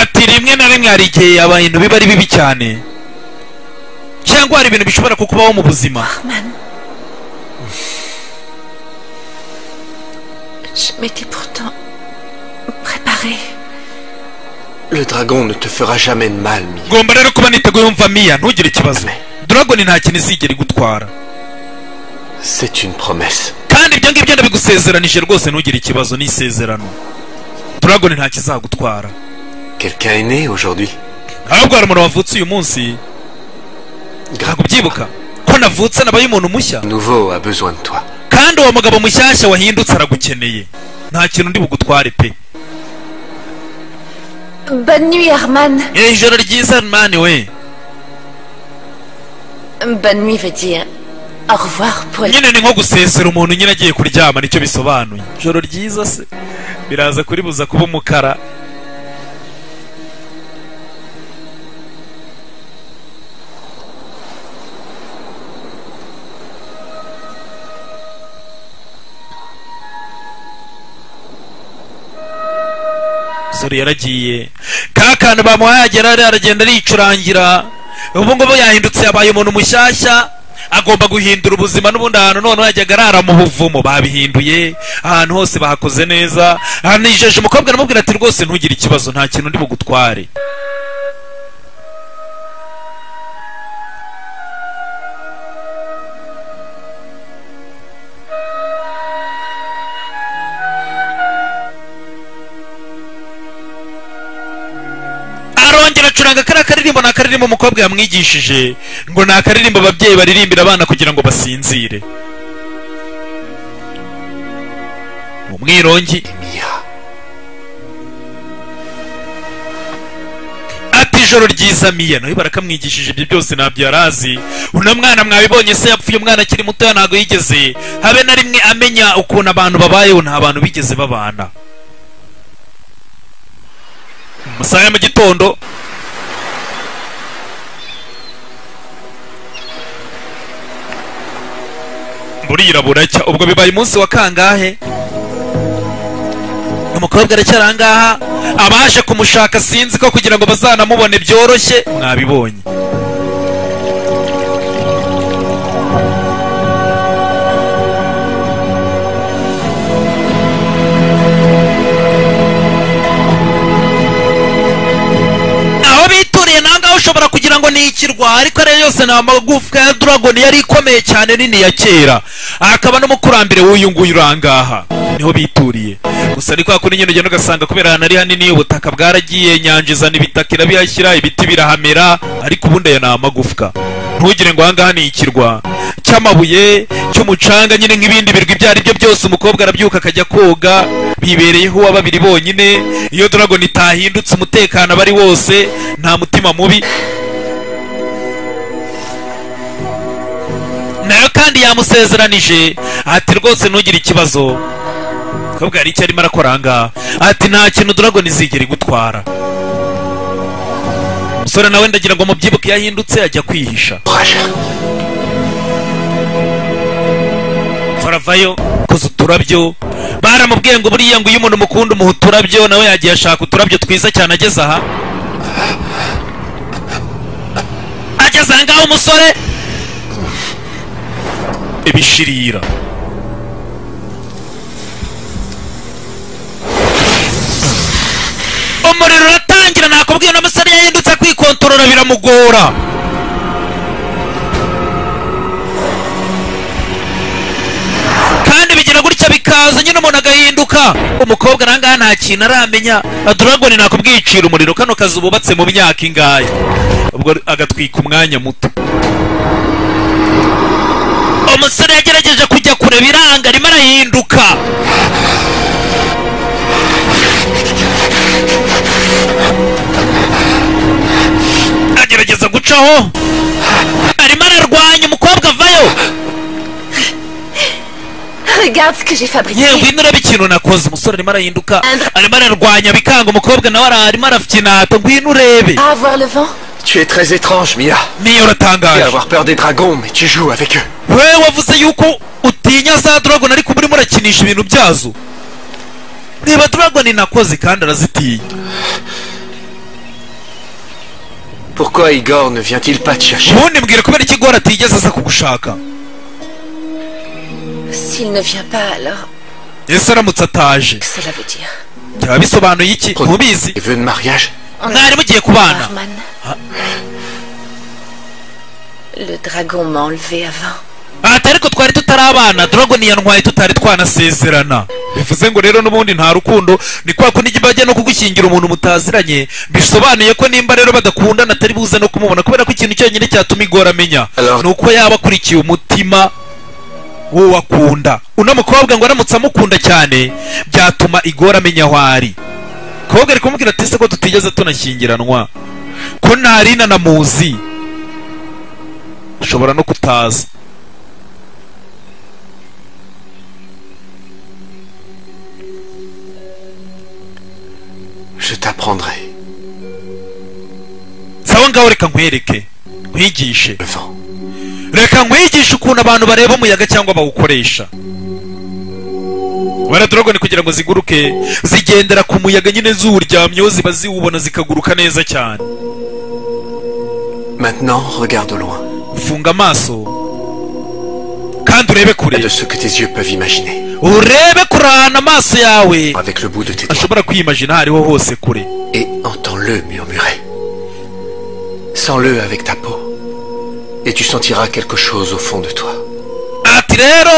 ati rimwe na rimwe hari igihe yaba ibintu biba ari bibi cyane cyangwa hari ibintu bishobora kukubaho mu buzima Arman. Je m'étais pourtant préparée. Le dragon ne te fera jamais de mal, Mia. ngomba rero kuba niteguye yumva miya ntugire ikibazo dragon nta kintu izigera igutwara C'est une promesse. kandi ibyo ngibyo ndabigusezeranije rwose ntugire ikibazo ni isezerano dragon nta kizagutwara Quelqu'un est né aujourd'hui. ahubwo hari umuntu wavutse uyu munsi ntabwo ubyibuka ko navutse nabaye umuntu mushya Nouveau a besoin de toi. kandi uwo mugabo mushyashya wahindutse aragukeneye nta kintu ndi bugutware pe Bonne nuit, Herman. iri joro ryiza mani we Bonne nuit veut dire au revoir pour la... nyine ni nko gusesera umuntu nyine agiye kuryama nicyo bisobanuye ijoro ryiza se biraza kuribuza kuba umukara sore yaragiye ka kantu bamuhaye agera hariya aragenda aricurangira ubu ngubu yahindutse yabaye umuntu mushyashya agomba guhindura ubuzima n'ubundi ahantu noneho yajyaga arara mu buvumo babihinduye ahantu hose bahakoze neza hanijeje umukobwa aramubwira ati rwose ntugire ikibazo nta kintu ndi bugutware arongera acuranga kariya karirimbo ni akaririmbo umukobwa yamwigishije ngo ni akaririmbo ababyeyi baririmbira abana kugira ngo basinzire umwirongi Mia. ati ijoro ryiza miya nawe barakamwigishije ibyo byose ntabyo yari azi uno mwana mwabibonye se yapfuye umwana akiri mutoya ntabwo yigeze habe na rimwe amenya ukuntu abantu babayeho nta bantu bigeze babana mu masaha ya mu gitondo burira buracya ubwo bibaye umunsi wa kangahe umukobwa aracyari ahangaha abaje kumushaka sinzi ko kugira ngo bazanamubone byoroshye mwabibonye aho bituriye nangaho ushobora kugira ngo ni ikirwa ariko ariyo yose ni amagufwa ya dragon yari ikomeye cyane nini ya kera akaba n'umukurambere w'uyu nguyu uri ahangaha niho bituriye gusa ni kwa kundi nyine ugenda ugasanga kubera ahantu ari hanini ubutaka bwaragiye inyanja izana ibitaka irabihashyira ibiti birahamera ariko ubundi ayo ni amagufwa ntugire ngo ahangaha ni ikirwa cy'amabuye cy'umucanga nyine nk'ibindi birwa ibyo ari byo byose umukobwa arabyuka akajya koga bibereyeho uwa babiri bonyine iyo dragon itahindutse umutekano aba ari wose nta mutima mubi nayo kandi yamusezeranije ati rwose ntugire ikibazo umukobwa hari icyo arimo arakora ahangaha ati nta kintu dragon izigera igutwara umusore nawe ndagira ngo mubyibuke yahindutse ajya kwihisha Courage. faravayo koza uturabyo baramubwiye ngo buriya ngo iyo umuntu mukunda umuha uturabyo nawe yagiye ashaka uturabyo twiza cyane ageze aha ageze aha ngaho umusore ibishirira umuriro uratangira nakubwiye uno musore yahindutse kwikontorora biramugora bikaza nyine umuntu agahinduka umukobwa nangaha nta kintu aramenya dragoni nakubwicira umuriro kano kazi bubatse mu myaka ingahe ubwo agatwika umwanya muto umusore yagerageje kujya kure biranga arimo arahinduka agerageza gucaho arimo ararwanya umukobwa avayo Regarde ce que j'ai fabriqué. yewe ngwino urebe ikintu nakoze umusore arimo arahinduka arimo ararwanya bikanga umukobwa nawe ara- arimo arafinata ngwino urebe À avoir le vent Tu es très étrange, Mia. niyo Tu uratangaje peux avoir peur des dragons, mais tu joues avec eux. we wavuze yuko utinya za dragon ariko murimo urakinisha ibintu byazo reba dragon nakoze kandi arazitinya Pourquoi Igor ne vient-il pas te chercher ubundi mbwira kubera iki gora atigeze aza kugushaka S'il ne vient pas, alors, ese aramutse ataje que cela veut dire byaba bisobanuye iki ntubizi Les vœux de mariage On mwari mugiye kubana Norman. Le dragon m'a enlevé avant. ati ariko twari tutarabana dragon yantwaye tutari twanasezerana bivuze ngo rero n'ubundi nta rukundo ni kwa kundi ijya bajya no kugushyingira umuntu mutaziranye bisobanuye ko nimba rero badakundana atari buze no kumubona kubera ko ikintu cyonyine cyatuma igora amenya Alors- ni uko yaba akurikiye umutima w'uwo akunda uno mukobwa ngo aramutse amukunda cyane byatuma igora amenya aho ari kobwa ari kumubwira ati ese ko tutigeze tunashyingiranwa ko ntari nanamuzi ashobora no kutaza Je t'apprendrai sawa ngaho reka nkwereke nkwigishe le vent. reka nkwigishe ukuntu abantu bareba umuyaga cyangwa bawukoresha wera dorogoni kugira ngo ziguruke zigendera ku muyaga nyine ziwuryamyeho ziba ziwubona zikaguruka neza cyane Maintenant, regarde au loin, funga amaso kandi urebe kure de ce que tes yeux peuvent imaginer, urebe kure ahantu amaso yawe avec le bout de tes doigts, ashobora kwiyimagina aho ariho hose kure et entends-le murmurer. Sens-le avec ta peau, et tu sentiras quelque chose au fond de toi. ati rero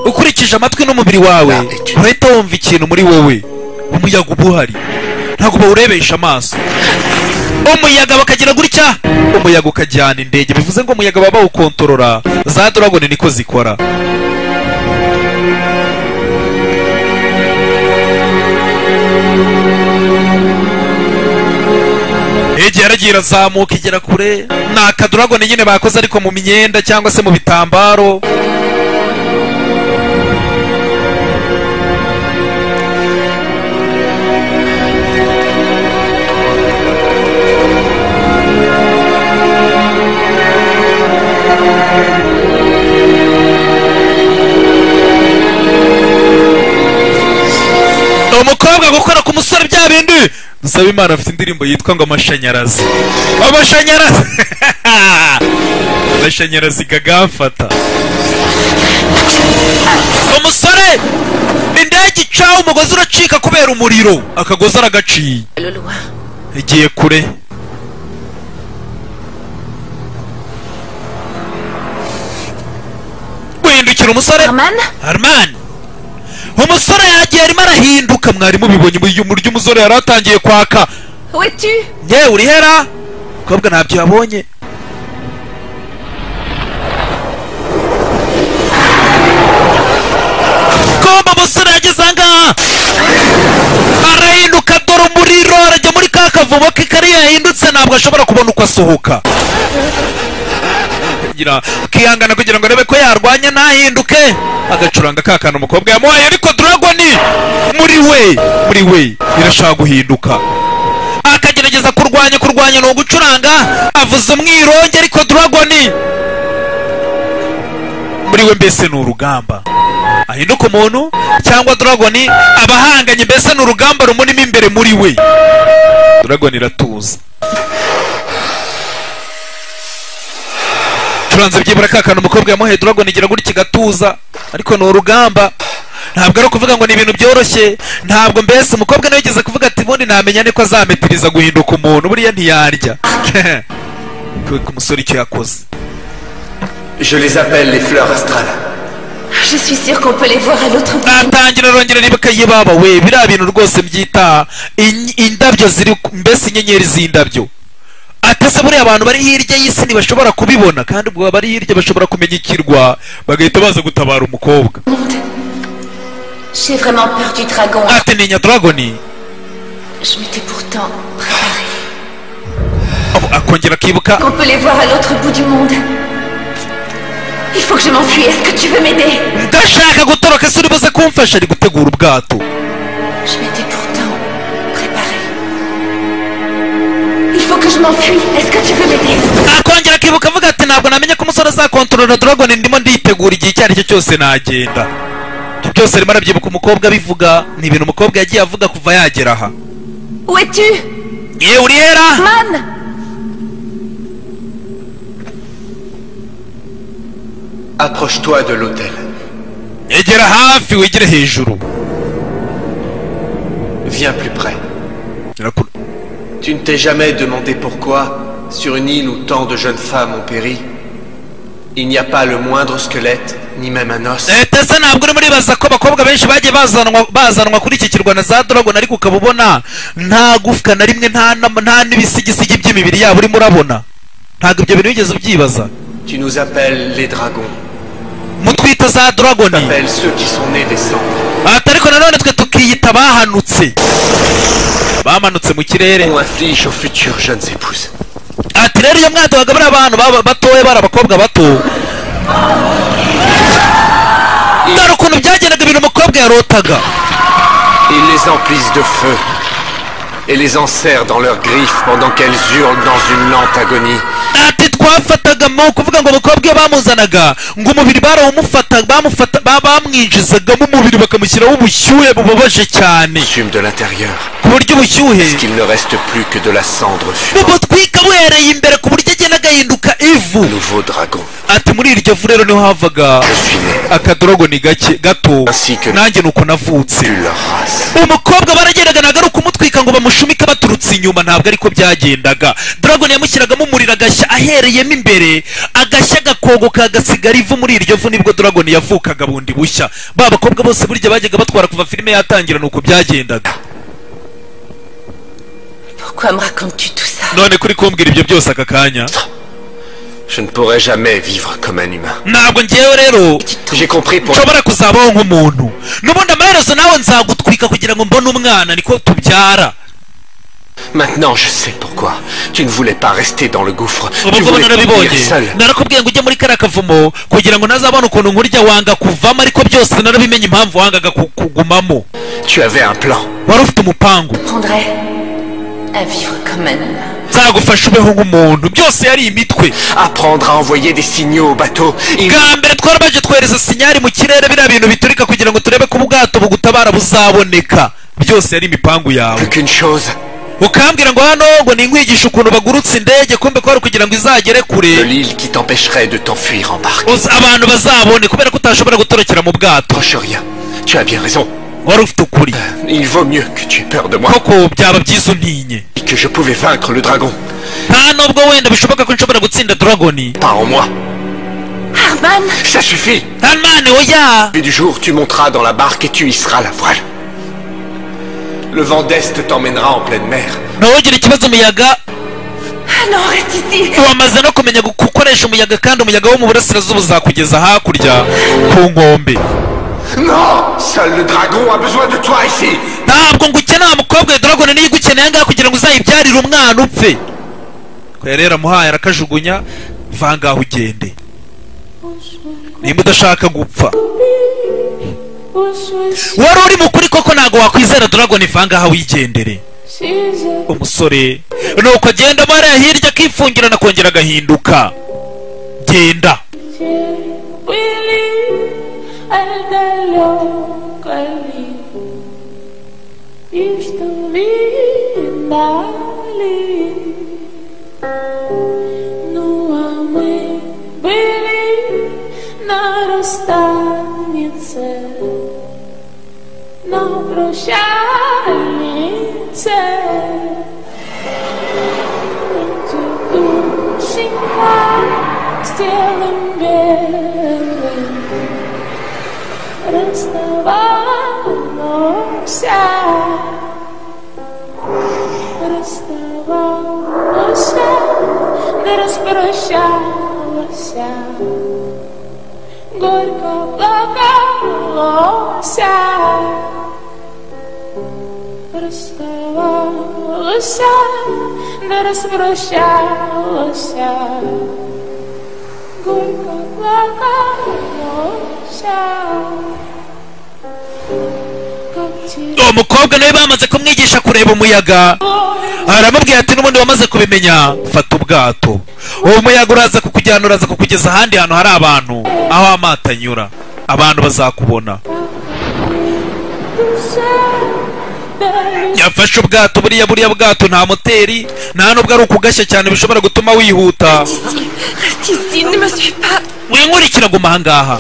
ukurikije amatwi n'umubiri wawe urahita wumva ikintu muri wowe umuyaga uba uhari ntabwo bawurebesha amaso umuyaga bakagira gutya umuyaga ukajyana indege bivuze ngo umuyaga baba bawukontorora za doragone niko zikora igihe yaragiye irazamuka igera kure ni akadoragone nyine bakoze ariko mu myenda cyangwa se mu bitambaro umukobwa gukora ku musore bya bindi dusaba imana afite indirimbo yitwa ngo amashanyarazi amashanyarazi amashanyarazi gagamfata umusore indege icaho umugozi uracika kubera umuriro akagozi aragaciye Le loin. igiye kure wihindukira umusore Norman Armani umusore yagiye arimo arahinduka mwari mubibonye uyu muryo umusore yari atangiye kwaka Où es-tu yewe urihera kobwa ntabyo yabonye komba umusore yageze ahangaha arahinduka dore umuriro arajya muri ka kavumo ke kariya yahindutse ntabwo ashobora kubona uko asohoka kugira akihangana kugira ngo arebe ko yarwanya ntahinduke agacuranga ka kantu umukobwa yamuhaye ariko dragoni muri we muri we irashaka guhinduka akagerageza kurwanya kurwanya ni ugucuranga avuza umwironge ariko dragoni muri we mbese ni urugamba ahinduka umuntu cyangwa dragoni aba ahanganye mbese ni urugamba rumurimo imbere muri we dragoni iratuza curanze byibura ka kantu umukobwa yamuhaye dragoni igira gutya igatuza ariko ni urugamba ntabwo ari ukuvuga ngo ni ibintu byoroshye ntabwo mbese umukobwa nawe yigeze kuvuga ati ubundi ntamenya niko azametiriza guhinduka umuntu buriya ntiyarya Kubera ko umusore icyo yakoze Je les appelle les fleurs astrales. Je suis sûre qu'on peut les voir à l'autre bout. natangira arongera aribuka yibaba we biriya bintu rwose byitaha In- indabyo ziri ku- mbese inyenyeri z'indabyo atese buriya abantu bari hirya y'isi ntibashobora kubibona kandi ubwo bari hirya bashobora kumenya ikirwa bagahita baza gutabara umukobwa J'ai vraiment peur du dragon. ati ninya dragoni Je m'étais pourtant préparée. Abo- akongera akibuka Qu'on peut les voir à l'autre bout du monde. Il faut que je m'enfuie. Est-ce que tu veux m'aider ndashaka gutoroka ese uri buze kumfasha ari gutegura ubwato Je m'étais pourtant préparée. Il faut que je m'enfuie. Est-ce que tu veux m'aider akongera akibuka avuga ati ntabwo namenye ko umusore azakontorora dragoni ndimo nditegura igihe icyo ari cyo cyose nagenda ibyo byose arimo arabyibuka umukobwa abivuga ni ibintu umukobwa yagiye avuga kuva yagera aha Où es-tu Ye Uriela Man Approche-toi de l'hôtel. egera hafi wegere hejuru Viens plus près. Gera ku- Tu ne t'es jamais demandé pourquoi, sur une île où tant de jeunes femmes ont péri, il n'y a pas le moindre squelette, ni même un os. Eh, Tese ntabwo urimo uribaza ko abakobwa benshi bagiye bazanwa bazanwa kuri iki kirwa na za Dragon ariko ukaba ubona nta gufwa na rimwe nta nam- nta n'ibisigisigi by'imibiri yabo urimo urabona ntabwo ibyo bintu wigeze ubyibaza Tu nous appelles les dragons. mutwita za Dragon Tu appelles ceux qui sont nés des cendres. ati ariko nanone twe tukiyita bahanutse bamanutse mu kirere On inflige aux futures jeunes épouses. ati rero iyo mwatohaga bariya bantu baba- batoya bari abakobwa bato dore ukuntu byagendaga ibintu umukobwa yarotaga Ils les emplissent de feu et les enserrent dans leurs griffes pendant qu'elles hurlent dans une lente agonie. ati twafataga mu kuvuga ngo umukobwa iyo bamuzanaga ngo umubiri barawumufata bamufata ba- bamwinjizagamo umubiri bakamushyiraho ubushyuhe bubabaje cyane Assume de l'intérieur ku buryo ubushyuhe qu'il ne reste plus que de la cendre fumante. bumutwika buhereye imbere ku buryo agenda agahinduka ivu Nouveau dragon. ati muri iryo vu rero niho havaga Je suis né. akadorogoni gake gato Ainsi que- nanjye ni uko navutse Tu leur race. umukobwa baragendaga ntabwo ari ukumutwika ngo bamushumike baturutse inyuma ntabwo ariko byagendaga dragon yamushyiragamo umuriro agashya ahereyemo imbere agashya gakongoka agasigara ivu muri iryo vu nibwo dragon yavukaga bundi bushya ba bakobwa bose burya bajyaga batwara kuva filime yatangira ni uko byagendaga Pourquoi me racontes-tu tout ça none kuri kumbwira ibyo byose aka kanya Je ne pourrai jamais vivre comme un humain. ntabwo ngewe rero J'ai compris pour nshobora kuzabaho nk'umuntu n'ubundi amaherezo nawe nzagutwika kugira ngo mbone umwana niko tubyara Maintenant, je sais pourquoi. Tu ne voulais pas rester dans le gouffre. ubu Tu ngubu voulais narabibonye mourir seul. narakubwiye ngo ujye muri kariya kavumo kugira ngo ntazabone ukuntu nkurya wanga kuvamo ariko byose narabimenye impamvu wangaga ku- kugumamo Tu avais un plan. wari ufite umupangu Prendrais à vivre comme un humain. nzagufasha ubeho nk'umuntu byose yari imitwe Apprendre à envoyer des signaux au bateau. Il bwa mbere twarabaje twohereza sinyari mu kirere biriya bintu biturika kugira ngo turebe ko ubwato bugutabara buzaboneka byose yari imipangu yawe plus qu'une chose. ukambwira ngo hano ngo ninkwigisha ukuntu bagurutse indege kumbe ko wari kugira ngo izagere De kure l'île qui t'empêcherait de t'enfuir en barque. uzi- abantu bazabone kubera ko utashobora gutorokera mu bwato Proche rien. Tu as bien raison. wari ufite ukuri Il vaut mieux que tu aies peur de moi koko byaba byiza untinye et que je pouvais vaincre le dragon. nta nubwo wenda bishoboka ko nshobora gutsinda dragoni Pas en moi. Arman Ça suffit. hanani oya Puis du jour, tu monteras dans la barque et tu hisseras la voile. Le vent d'est t'emmènera en pleine mer. ntawugire ikibazo umuyaga Ah non, reste ici wamaze no kumenya gu- gukoresha umuyaga kandi umuyaga wo mu burasirazuba uzakugeza hakurya ku nkombe Non Seul le dragon a besoin de toi ici ntabwo ngukeneye umukobwa dragoni niyo igukeneye ngaha kugira ngo uzayibyarire umwana upfe ko yari yaramuhaye arakajugunya va ngaho ugende nimba udashaka gupfa wari uri mu kuri koko ntabwo wakwizera dragoni va ngaho wigendere umusore nuko agenda mariya hirya akifungira anakongera agahinduka genda Но прощальнице Эти душенька с телом белым Расставаемся. Расставаемся. Да распрощалась. Горько плакалося. Расставалась. Да распрощалась. Горько плакалося. Как тебе uwo mukobwa nawe bamaze kumwigisha kureba umuyaga aramubwira ati n'ubundi wamaze kubimenya fata ubwato uwo muyaga uraza kukujyana uraza kukugeza ahandi hantu hari abantu aho amato anyura abantu bazakubona yafashe ubwato buriya buriya bwato nta moteri nta nubwo ari ukugashya cyane bishobora gutuma wihuta Ici, reste ici, ne me suis pas. winkurikira guma ahangaha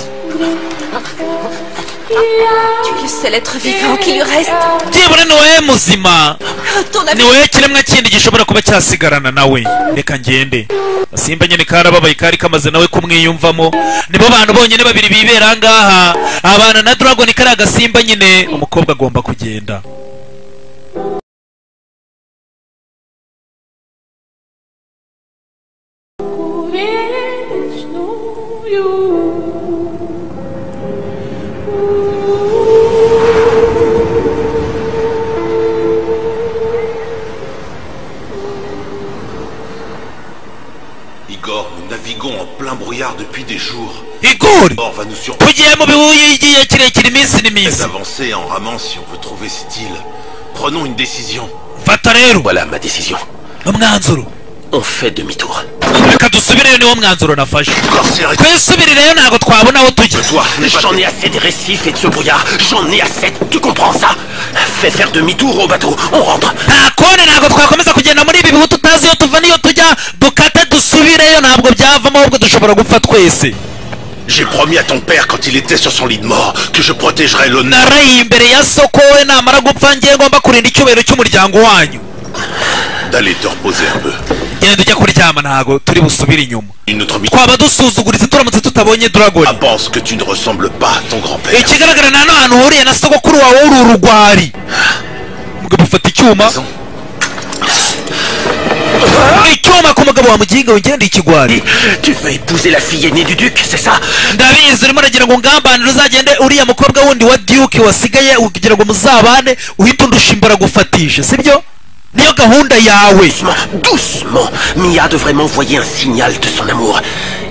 Tu es le seul être vivant qui lui reste. byibura ni wowe muzima Retourne avec ni wowe kiremwa kindi gishobora kuba cyasigarana nawe reka ngende simba nyine karababaye kari kamaze nawe kumwiyumvamo nibo bantu bonyine babiri bibera ahangaha abana na dragon kari agasimba nyine umukobwa agomba kugenda вечную. Igor, nous naviguons en plein brouillard depuis des jours. igori Igor va nous surprendre tugiye mu bihuye igihe kirekire iminsi n'iminsi d'avancer en ramant si on veut trouver cette île. Prenons une décision. fata rero Voilà ma décision. umwanzuro On fait demi-tour. reka dusubireyo niwo mwanzuro nafashe Igor, c'est arrêté. twisubireyo ntabwo twabona aho tujya Toi, n'est pas j'en fait. ai assez des récifs et de ce brouillard. J'en ai assez. Tu comprends ça Fais faire demi-tour au bateau. On rentre. nta kone ntabwo twakomeza kugenda muri ibi bihu tutazi iyo tuva n'iyo tujya dukate dusubireyo ntabwo byavamo ahubwo dushobora gupfa twese J'ai promis à ton père quand il était sur son lit de mort que je protégerais l'honneur. naraye imbere ya soko we namara gupfa ngiye ngomba kurinda icyubahiro cy'umuryango wanyu D'aller te reposer un peu. genda ujya kuryama ntabwo turi busubire inyuma Une autre mission. twaba dusuzuguritse turamutse tutabonye Ah, dragoni pense que tu ne ressembles pas à ton grand-père. ikigaragara nta n'ahantu uhuriye na sogokuru wawe w'uru rugwari mugabo ufata icyuma Raison. icyuma ku mugabo wa muginga ugenda ikigwari Tu veux épouser la fille aînée du duc, c'est ça ndabizi urimo uragira ngo ngambanire uzagende uriya mukobwa wundi wa duke wasigaye kugira ngo muzabane uhita undusha imboragufatije sibyo niyo gahunda yawe Doucement, doucement. Mia devrait m'envoyer un signal de son amour.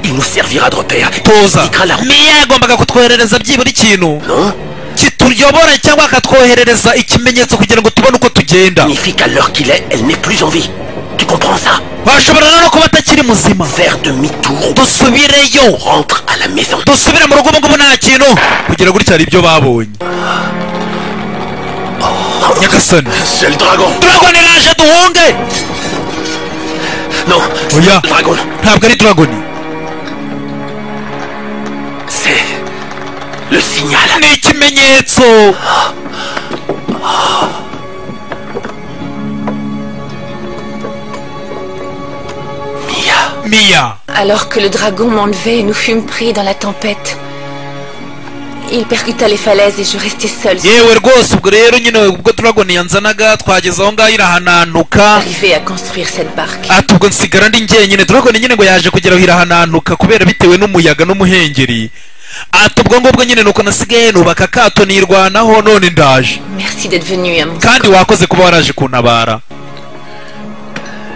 Il nous servira de repère. toza Indiquera la route. niyo yagombaga kutwoherereza byibura ikintu Non kituyobora cyangwa akatwoherereza ikimenyetso kugira ngo tubone uko tugenda Signifie qu'à l'heure qu'il est, elle n'est plus en vie. Tu comprends ça bashobora no kuba atakiri muzima Faire demi-tour, dusubireyo on rentre à la maison. dusubire mu rugo ubu ngubu nta kintu kugira gutya hari ibyo babonye nyagasani C'est le dragon. turagone raje duhunge Non, oya Dragon, ntabwo ari turagoni c'est le signal. ni ikimenyetso Mia, miya Alors que le dragon m'enlevait et nous fûmes pris dans la tempête, il percuta les falaises et je restai seule. yewe rwose ubwo rero nyine ubwo turagoni yanzanaga twageze aho ngaho irahananuka Arrivé à construire cette barque. ati ubwo nsigara ndi njyenyine turagoni nyine ngo yaje kugera aho irahananuka kubera bitewe n'umuyaga n'umuhengeri ati ubwo ngubwo nyine nuko nasigaye nubaka akato nirwanaho none ndaje Merci d'être venu à mon. kandi wakoze kuba waraje kuntabara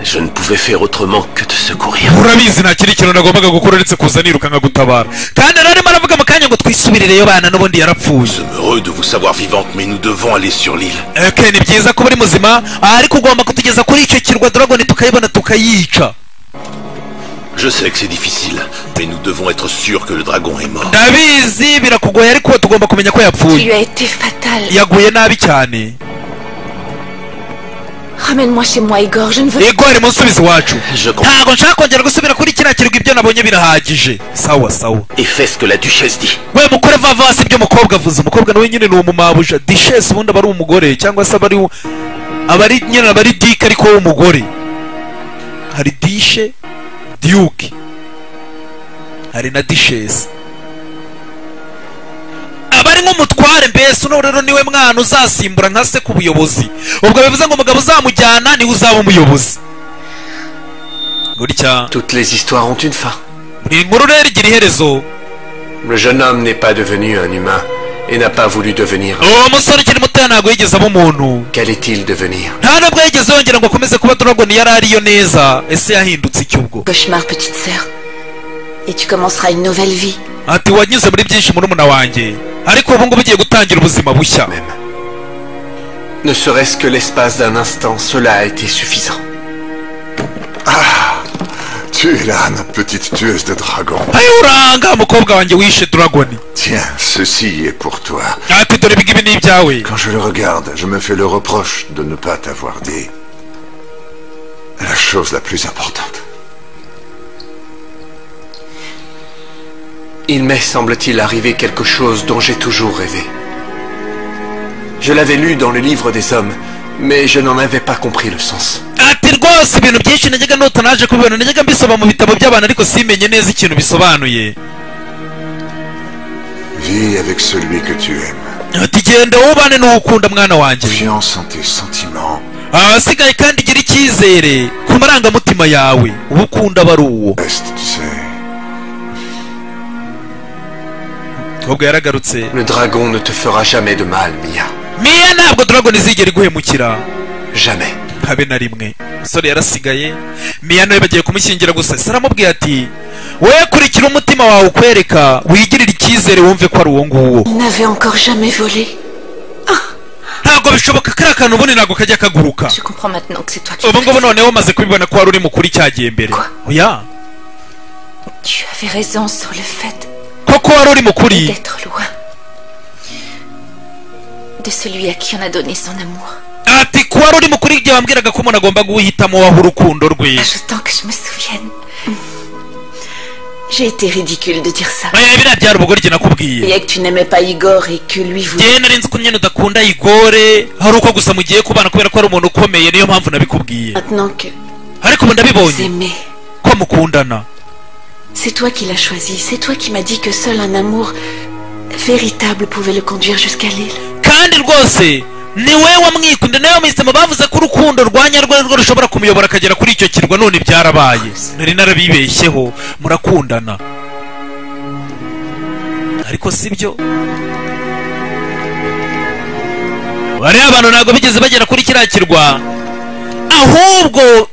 je ne pouvais faire autrement que de secourir. urabizi nta kindi kintu nagombaga gukora uretse kuza niruka nkagutabara kandi narimo aravuga mu kanya ngo twisubirireyo bana n'ubundi yarapfuye Nous sommes heureux de vous savoir vivante, mais nous devons aller sur l'île. Okay, ni byiza kuba uri muzima ariko ugomba kutugeza kuri icyo kirwa Dragon tukayibona tukayica Je sais que c'est difficile, mais nous devons être sûrs que le dragon est mort. ndabizi birakugoye ariko tugomba kumenya ko Il lui yapfuye a été fatal. yaguye nabi cyane Ramène-moi chez moi, Igor. Je ne veux ego ari munsubizi wacu Je comprends. ntabwo nshaka kongera gusubira kuri kiriya kirwa ibyo nabonye birahagije sawa sawa Et fais ce que la duchesse dit. we mukore vava hasi ibyo umukobwa avuze umukobwa nawe nyine ni umumabuja dishesi ubundi aba ari umugore cyangwa se aba ari u- aba ari nyine aba ari dike ariko we umugore hari dishe diyuke hari na dishesi aba ari nk'umutware mbese uno rero niwe mwana uzasimbura nka se ku buyobozi ubwo bivuze ngo umugabo uzamujyana niwe uzaba umuyobozi gutya Toutes les histoires ont une fin. buri nkuru rero igira iherezo Le jeune homme n'est pas devenu un humain et n'a pas voulu devenir. uwo musore ukiri mutoya ntabwo yigeze aba umuntu Qu'allait-il devenir nta nubwo yigeze yongera ngo akomeze kuba dorogoni yari ariyo neza ese yahindutse iki ubwo Cauchemar, petite sœur. Et tu commenceras une nouvelle vie. ati wanyuze muri byinshi murumuna wanjye ariko ubu ngubu ugiye gutangira ubuzima bushya Même. Ne serait-ce que l'espace d'un instant, cela a été suffisant. Tu es là, ma petite tueuse de dragons. ayo uranga mukobwa wanjye wishe dorogoni Tiens, ceci est pour toi. ati dore ibingibi ni ibyawe Quand je le regarde, je me fais le reproche de ne pas t'avoir dit la chose la plus importante. Il m'est, semble-t-il, arrivé quelque chose dont j'ai toujours rêvé. Je l'avais lu dans le livre des hommes, mais je n'en avais pas compris le sens. ati rwose ibintu byinshi najyaga nota naje kubibona najyaga mbisoma mu bitabo by'abantu ariko simenye neza ikintu bisobanuye Vis avec celui que tu aimes. ati genda wubane n'uwukunda mwana wanjye Confiance en tes sentiments. abasigaye kandi gira icyizere ku marangamutima yawe uwo ukunda aba ari uwo Reste, tu sais. ahubwo yaragarutse Le dragon ne te fera jamais de mal, Mia. miya ntabwo dorogoni izigera iguhemukira Jamais. habe na rimwe umusore yarasigaye miya nawe bagiye kumushyingira gusa se aramubwiye ati wowe kurikira umutima wawe ukwereka wigirire icyizere wumve ko ari uwo nguwo Il n'avait encore jamais volé. ntabwo bishoboka kariya kantu ubundi ntabwo kajya kaguruka Je comprends maintenant que c'est toi qui. ubu ngubu noneho umaze kubibona ko wari uri mukuri cyagiye mbere Kwa? oya Tu avais raison sur le fait koko wari uri mukuri d'être loin de celui à qui on a donné son amour. ati ko wari uri mukuri igihe wambwiraga ko umuntu agomba guhitamo waho urukundo rwe Ajoutant que je me souvienne. J'ai été ridicule de dire ça. oya biriya byari ubugoryi nakubwiye Et que tu n'aimais pas Igor et que lui voulait. ngewe nari nzi ko nyine udakunda igore hari uko gusa mugiye kubana kubera ko ari umuntu ukomeye niyo mpamvu nabikubwiye Maintenant que ariko ubu vous ndabibonye aimez, ko mukundana c'est toi qui l'as choisi. C'est toi qui m'as dit que seul un amour véritable pouvait le conduire jusqu'à l'île. kandi rwose ni wowe wamwikunda nawe wamuhisemo bavuze ko urukundo rwa nyarwo rwo rushobora kumuyobora akagera kuri icyo kirwa none byarabaye nari narabibeshyeho murakundana ariko si byo bariya abantu ntabwo bigeze bagera kuri kiriya kirwa ahubwo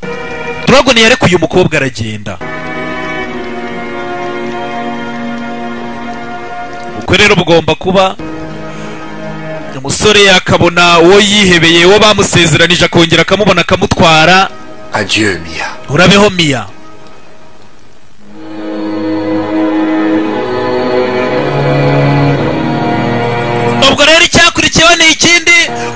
dorogoni yarekuye umukobwa aragenda ubwo rero bugomba kuba umusore akabona uwo yihebeye uwo bamusezeranije akongera akamubona akamutwara Adieu, Mia. urabeho miya ubwo rero icyakurikiyeho ni ikindi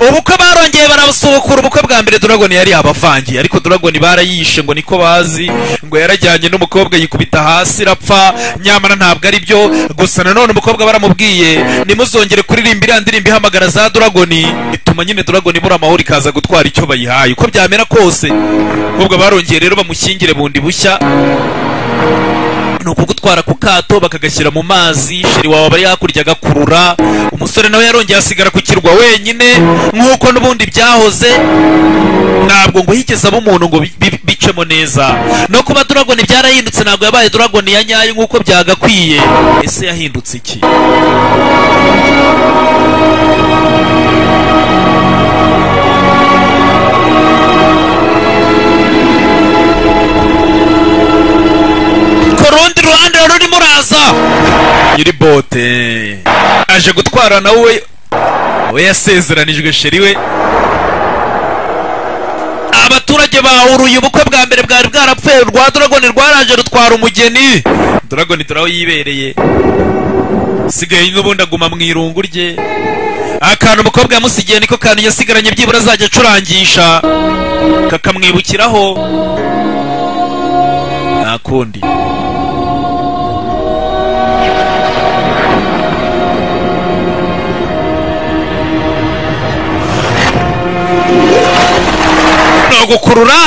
ubukwe barongeye barabusuhukura ubukwe bwa mbere doragoni yari abavangiye ariko doragoni barayishe ngo niko bazi ngo yarajyanye n'umukobwa yikubita hasi rapfa nyamara ntabwo ari byo gusa nanone umukobwa baramubwiye nimuzongere kuririmba iriya ndirimbo ihamagara za doragoni bituma nyine doragoni ibura amahoro ikaza gutwara icyo bayihaye uko byamera kose umukobwa barongeye rero bamushyingire bundi bushya ni ukugutwara ku kato bakagashyira mu mazi sheri wawe aba hakurya agakurura umusore nawe yarongeye asigara ku kirwa wenyine nk'uko n'ubundi byahoze ntabwo ngo higeze aba umuntu ngo bi- bi- bicemo neza no kuba doragoni byarahindutse ntabwo yabaye doragoni ya nyayo nk'uko byagakwiye ese yahindutse iki ku rundi ruhande wari urimo uraza nyiri bote aje gutwara nawe we yasezeranijwe sheri we abaturage bahuruye ubukwe bwa mbere bwari bwarapfuye rwa doragoni rwaraje rutwara umugeni doragoni turaho yibereye sigaye n'ubundi aguma mu irungu rye akantu umukobwa yamusigiye niko kantu yasigaranye byibura azajya acurangisha kakamwibukiraho nta kundi no gukurura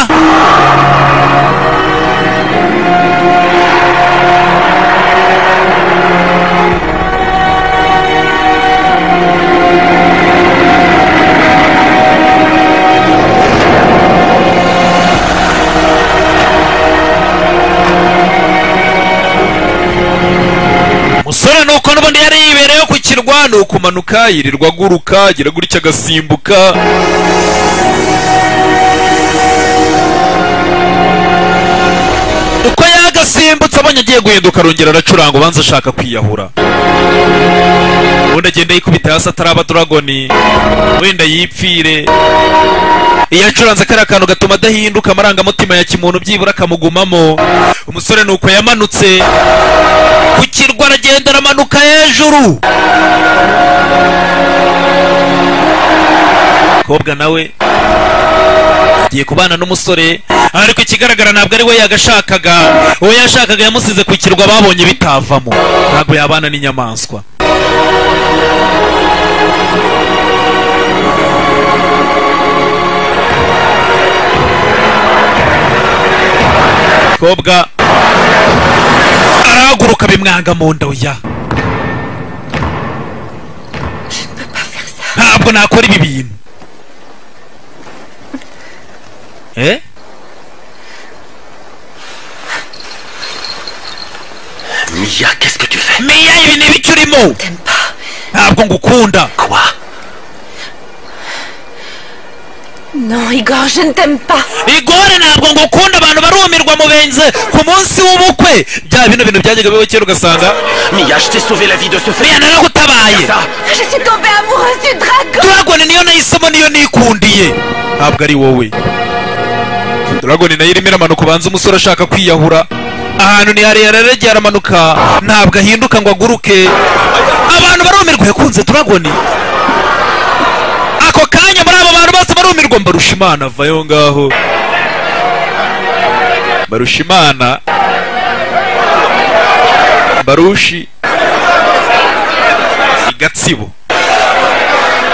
kurambirwa ni ukumanuka yirirwa aguruka agera gutya agasimbuka uko yagasimbutse abonye agiye guhinduka arongera aracuranga ubanza ashaka kwiyahura ubundi agenda yikubita hasi ataraba dragoni wenda yipfire iyo acuranze kariya kantu gatuma adahinduka amarangamutima ya kimuntu byibura akamugumamo umusore ni uko yamanutse ku kirwa aragenda aramanuka hejuru kobwa nawe agiye kubana n'umusore ariko ikigaragara ntabwo ari we yagashakaga uwo yashakaga yamusize ku kirwa babonye bitavamo ntabwo yabana n'inyamaswa kobwa arahaguruka bimwanga mu nda oya ntabwo nakora ibi bintu eh Mia, qu'est-ce que tu fais miya ibi ni ibiki urimo T'aimes pas ntabwo ngukunda Quoi Non, Igor, je ne t'aime pas. igore ntabwo ngukunda abantu barumirwa mu benze ku munsi w'ubukwe bya bino bintu byajyaga bibaho kera ugasanga Mia, je t'ai sauvé la vie de ce miya frère naragutabaye Ça Je suis tombée amoureuse du dragon. Dragon niyo nahisemo niyo nikundiye ntabwo ari wowe Dragon nayo irimo iramanuka ubanza umusore ashaka kwiyahura ahantu ni harehare araregera aramanuka ntabwo ahinduka ngo aguruke abantu barumirwa yakunze Dragon ako kanya muri abo bantu bose barumirwa mbarusha imana avayo ngaho mbarusha imana mbarushi igatsibo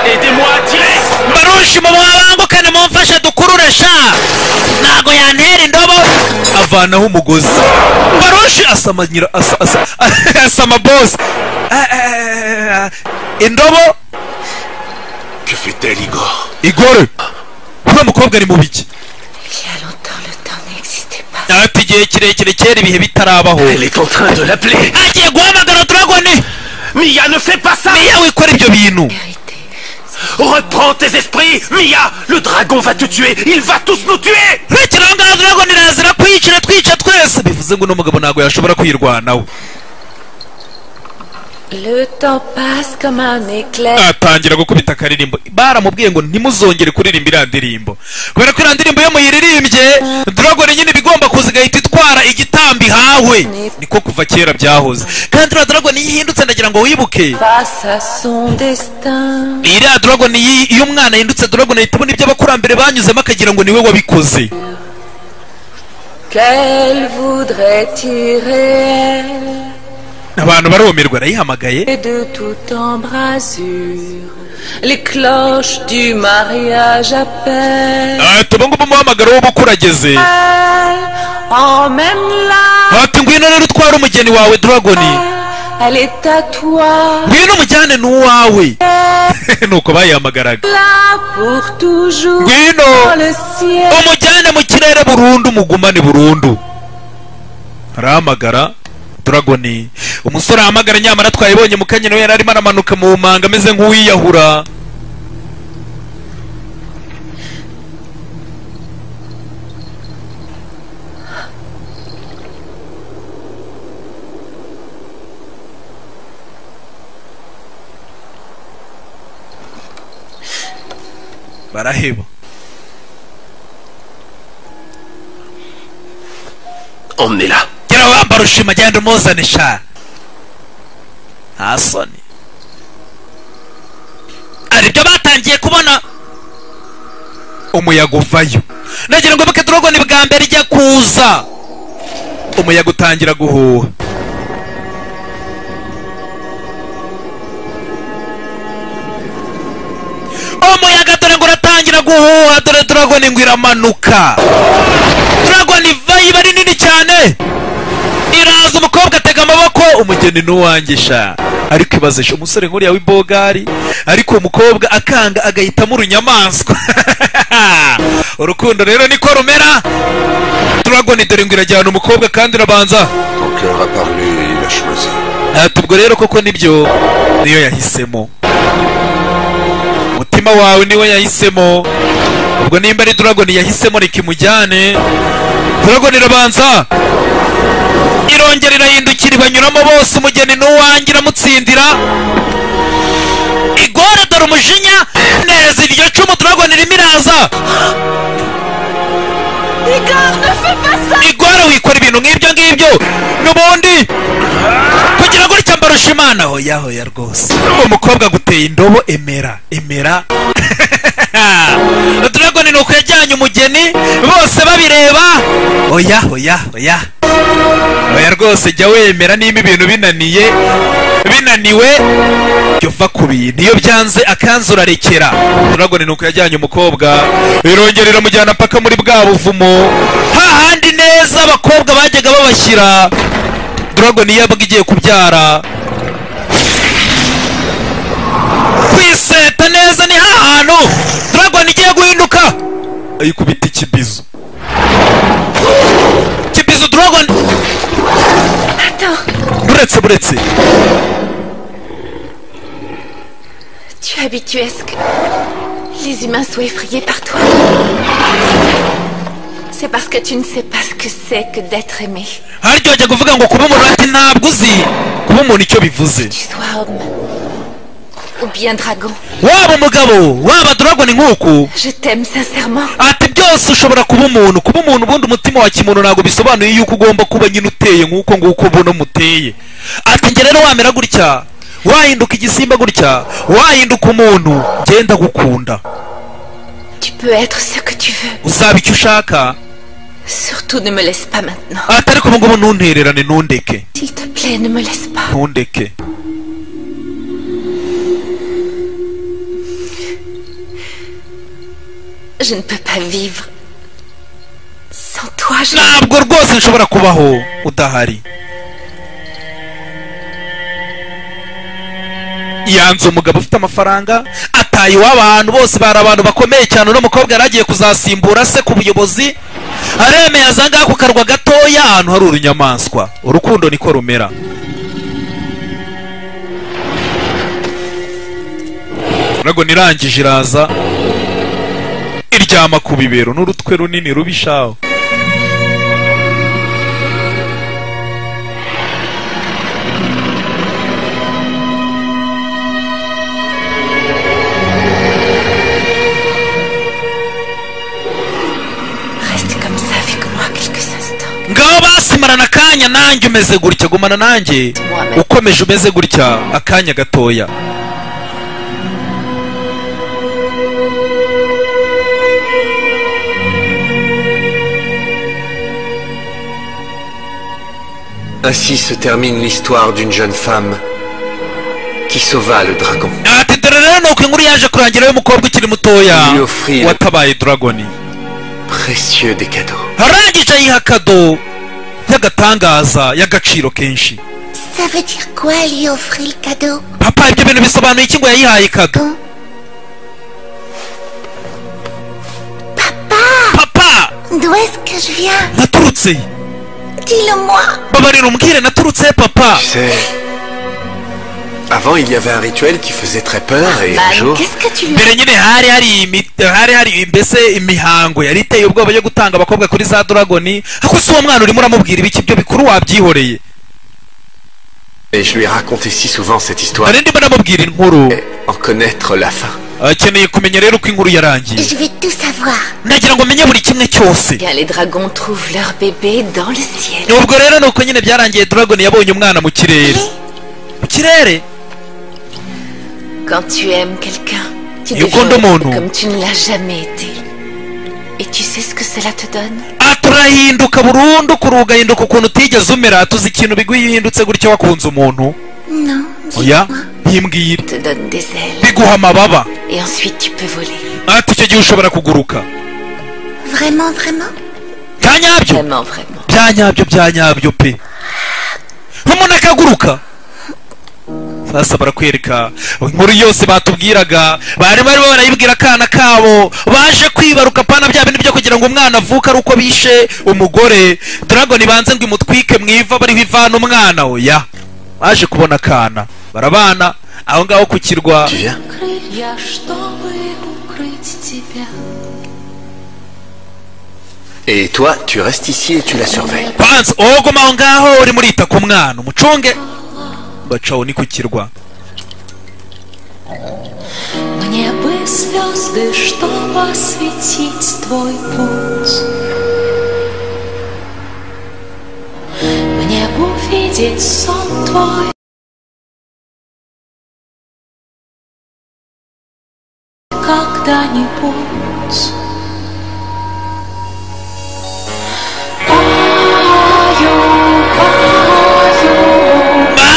Aidez-moi à tirer barushima mwabangukane mumfashe dukurure sha ntago yantera indobo avanaho umugozi barushi asama nyira asa- asa- asama bosi Eh, eh, eh, indobo Que fait-elle, Igor igore uriya mukobwa ari mu biki Il y a longtemps, le temps n'existait pas. ati igihe kirekire kera ibihe bitarabaho Elle est en train de l'appeler agiye guhamagara dragoni Mia, ne fais pas ça niyo wikora ibyo bintu Vérité. Reprends tes esprits Mia, le dragon va te tuer Il va tous nous tuer rekeraho ngaho dragoni irazira kwiyicira twica twese bivuze ngo uno mugabo ntabwo yashobora kwirwanaho Le temps passe comme un éclair. atangira gukubita akaririmbo baramubwiye ngo ntimuzongere kuririmba iriya ndirimbo kubera ko iriya ndirimbo iyo muyiririmbye dragon nyine iba igomba kuza igahita itwara igitambo ihawe niko kuva kera byahoze kandi iriya dragon iyo ihindutse ndagira ngo wibuke Face à son destin. iriya dragon iyi- iyo umwana yahindutse dragon ahita abona ibyo abakurambere banyuzemo akagira ngo niwe wabikoze Qu'elle voudrait tirer abantu barumirwa arayihamagaye et de toute embrasure. Les cloches du mariage appellent. ati ubu ngubu umuhamagaro w'ubukwe urageze Emmène-la. ati ngwino rero utware umugeni wawe dragon Elle est à toi. ngwino umujyane n'uwawe nuko bayihamagaraga Là pour toujours. Guido. Dans le ciel. umujyane mu kirere burundu mugumane burundu arahamagara dragoni umusore ahamagara nyamara twayibonye mu kanya nawe yari arimo aramanuka mu manga ameze nk'uwiyahura baraheba Emmenez-la gera wambara ushima genda umuzane sha nta soni hari ibyo batangiye kubona umuyaga uvayo nagira ngo buke turogoni bwa mbere ijya kuza umuyaga utangira guhuha umuyaga dore ngo uratangira guhuha dore dragoni ngo iramanuka dragoni iva iba ari nini cyane iraza umukobwa atega amaboko umugeni n'uwanjye sha ariko ibaze sha umusore nk'uriya w'ibogari ariko uwo mukobwa akanga agahitamo urunyamaswa urukundo rero niko rumera dragoni dore ngo irajyana umukobwa kandi irabanza Ton cœur a parlé et il a choisi. Eh, tubwo rero koko nibyo niyo yahisemo umutima wawe niwe yahisemo ubwo nimba ari dragon yahisemo rikimujyane dragon irabanza irongera irahindukira banyuramo bose umugeni n'uwanjye iramutsindira igore dore umujinya neza iryo cumu dragon irimo iraza igore wikora ibintu nk'ibyo ngibyo n'ubundi kugira ngo gutya mbarusha imana hoya hoya rwose uwo mukobwa aguteye indobo emera emera dragoni ni uko yajyanye umugeni bose babireba oya oya oya oya rwose jya wemera niba ibintu binaniye binaniwe jya uva ku bintu iyo byanze akanzu urarekera dragoni ni uko yajyanye umukobwa irongera iramujyana paka muri bwa buvumo hahandi neza abakobwa bajyaga babashyira dragon iyo yabaga igiye kubyara kwiseta neza ni hahantu dragon igiye guhinduka ayikubita ikibizo kibizo dragon buretse buretse Tu es habitué à ce que les humains soient effrayés par toi. C'est parce que tu ne sais pas ce que c'est que d'être aimé. haryohejya kuvuga ngo kuba umuntu ati ntabwo uzi kuba umuntu icyo bivuze Tu sois homme ou bien dragon. waba umugabo waba dragon nk'uku Je t'aime sincèrement. ati byose ushobora kuba umuntu kuba umuntu ubundi umutima wa kimuntu ntabwo bisobanuye yuko ugomba kuba nyine uteye nk'uko nguko buno muteye ati njye rero wamera gutya wahinduka igisimba gutya wahinduka umuntu genda gukunda Tu peux être ce que tu veux. uzaba icyo ushaka Surtout ne me laisse pas maintenant. ati ariko ubu ngubu ntuntererane ntundeke S'il te plaît, ne me laisse pas. ntundeke Je ne peux pas vivre sans toi. Je... ntabwo rwose nshobora kubaho udahari yanze umugabo ufite amafaranga ataye iwabo ahantu bose bari abantu bakomeye cyane uno mukobwa yari agiye kuzasimbura se ku buyobozi aremeye aza ngaha ku karwa gatoya ahantu hari urunyamaswa urukundo niko rumera dragon irangije iraza iryama ku bibero n'urutwe runini rubishaho Reste comme ça avec moi quelques instants. ngaho basimarana akanya nanjye umeze gutya gumana nanjye ukomeje umeze gutya akanya gatoya Ainsi se termine l'histoire d'une jeune femme qui sauva le dragon. ati dore rero nuko inkuru yaje kurangira y'umukobwa ukiri mutoya Iyo free. watabaye dragoni Précieux des cadeaux. arangije ayiha kado y'agatangaza y'agaciro kenshi Ça veut dire quoi lui offrir le cadeau papa ibyo bintu bisobanuye iki ngo yayihaye kado papa D'où est-ce que je viens naturutse Dis-le-moi babarira umbwire naturutse papa Tu sais, avant il y avait un rituel qui faisait très peur et un Man, jour, qu'est-ce que tu mbere nyine hari hari imi- hari hari mbese imihango yari iteye ubwoba yo gutanga abakobwa kuri za dragoni ako si uwo mwana urimo uramubwira ibiki byo bikuru wabyihoreye et je lui ai raconté si souvent cette histoire, hari ndimo namubwira inkuru et en connaître la fin. akeneye kumenya rero uko inkuru yarangiye Je veux tout savoir nagira ngo menye buri kimwe cyose Bien, les dragons trouvent leur bébé dans le ciel. ubwo rero nuko nyine byarangiye dragoni yabonye umwana mu kirere mu kirere Quand tu aimes quelqu'un, tu Et au fond de deviens mon nom. comme tu ne l'as jamais été. Et tu sais ce que cela te donne aturahinduka burundu kuru ugahinduka ukuntu utigeze umera tuzi ikintu bigwihindutse gutyo wakunze umuntu Non, oya dis-moi ntimbwire te donne des ailes. biguha amababa Et ensuite, tu peux voler. ati icyo gihe ushobora kuguruka Vraiment, vraiment bya nyabyo Vraiment, vraiment. bya nyabyo bya nyabyo pe umuntu akaguruka sasa barakwereka inkuru yose batubwiraga bari barimo barayibwira akana kabo baje kwibaruka pana bya bintu byo kugira ngo umwana avuke ari uko bishe umugore dragoni banze ngo imutwike mwiva bariho ivana umwana oya baje kubona akana barabana aho ngaho ku kirwa Tu viens крылья, чтобы укрыть тебя. Et toi, tu restes ici et tu la surveilles. banza uhogoma aho ngaho urimo urita ku mwana umucunge bacaho ni ku kirwa Мне бы звезды, чтобы осветить твой путь. Мне бы увидеть сон твой. Когда-нибудь.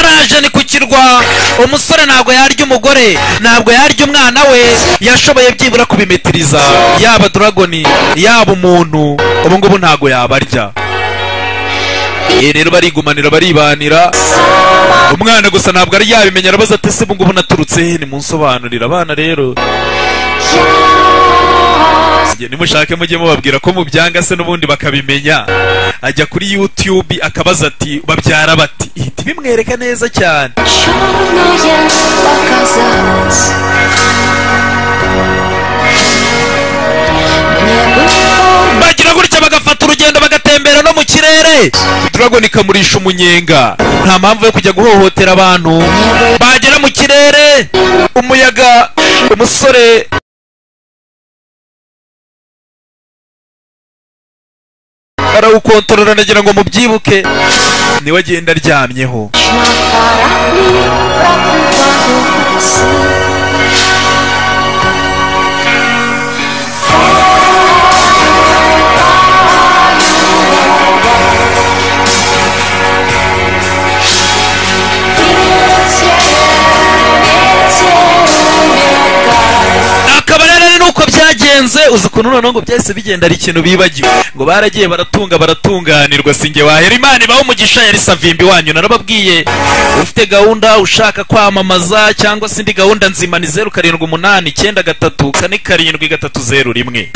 baraje ni ku kirwa umusore ntabwo yarya umugore ntabwo yarya umwana we yashoboye byibura kubimetiriza yaba dragoni yaba umuntu ubu ngubu ntabwo yabarya Ye rero barigumanira baribanira umwana gusa ntabwo ari yabimenya arabaza ati se ubu ngubu naturutse he nimunsobanurira abana rero Njye nimushake mujye mubabwira ko mubyanga se n'ubundi bakabimenya ajya kuri youtube akabaza ati babyara bati ihita ibimwereka neza cyane Черное показалось Мне бы форма bagira gutya bagafata urugendo bagatembera no mu kirere dragon ikamurisha umunyenga nta mpamvu yo kujya guhohotera abantu bagera mu kirere umuyaga umusore arawukontorora ndagira ngo mubyibuke niwe agenda aryamyeho на корабли проплывают сны Ветер, ветер мигает akaba rero ari nuko byagenze uzi ukuntu noneho ngo byahise bigenda ari ikintu bibagiwe ngo baragiye baratunga baratunganirwa sinjye wahera imana ibaho umugisha yari savimbi wanyu narababwiye ufite gahunda ushaka kwamamaza cyangwa se indi gahunda nzima ni zeru karindwi umunani icyenda gatatu kane karindwi gatatu zeru rimwe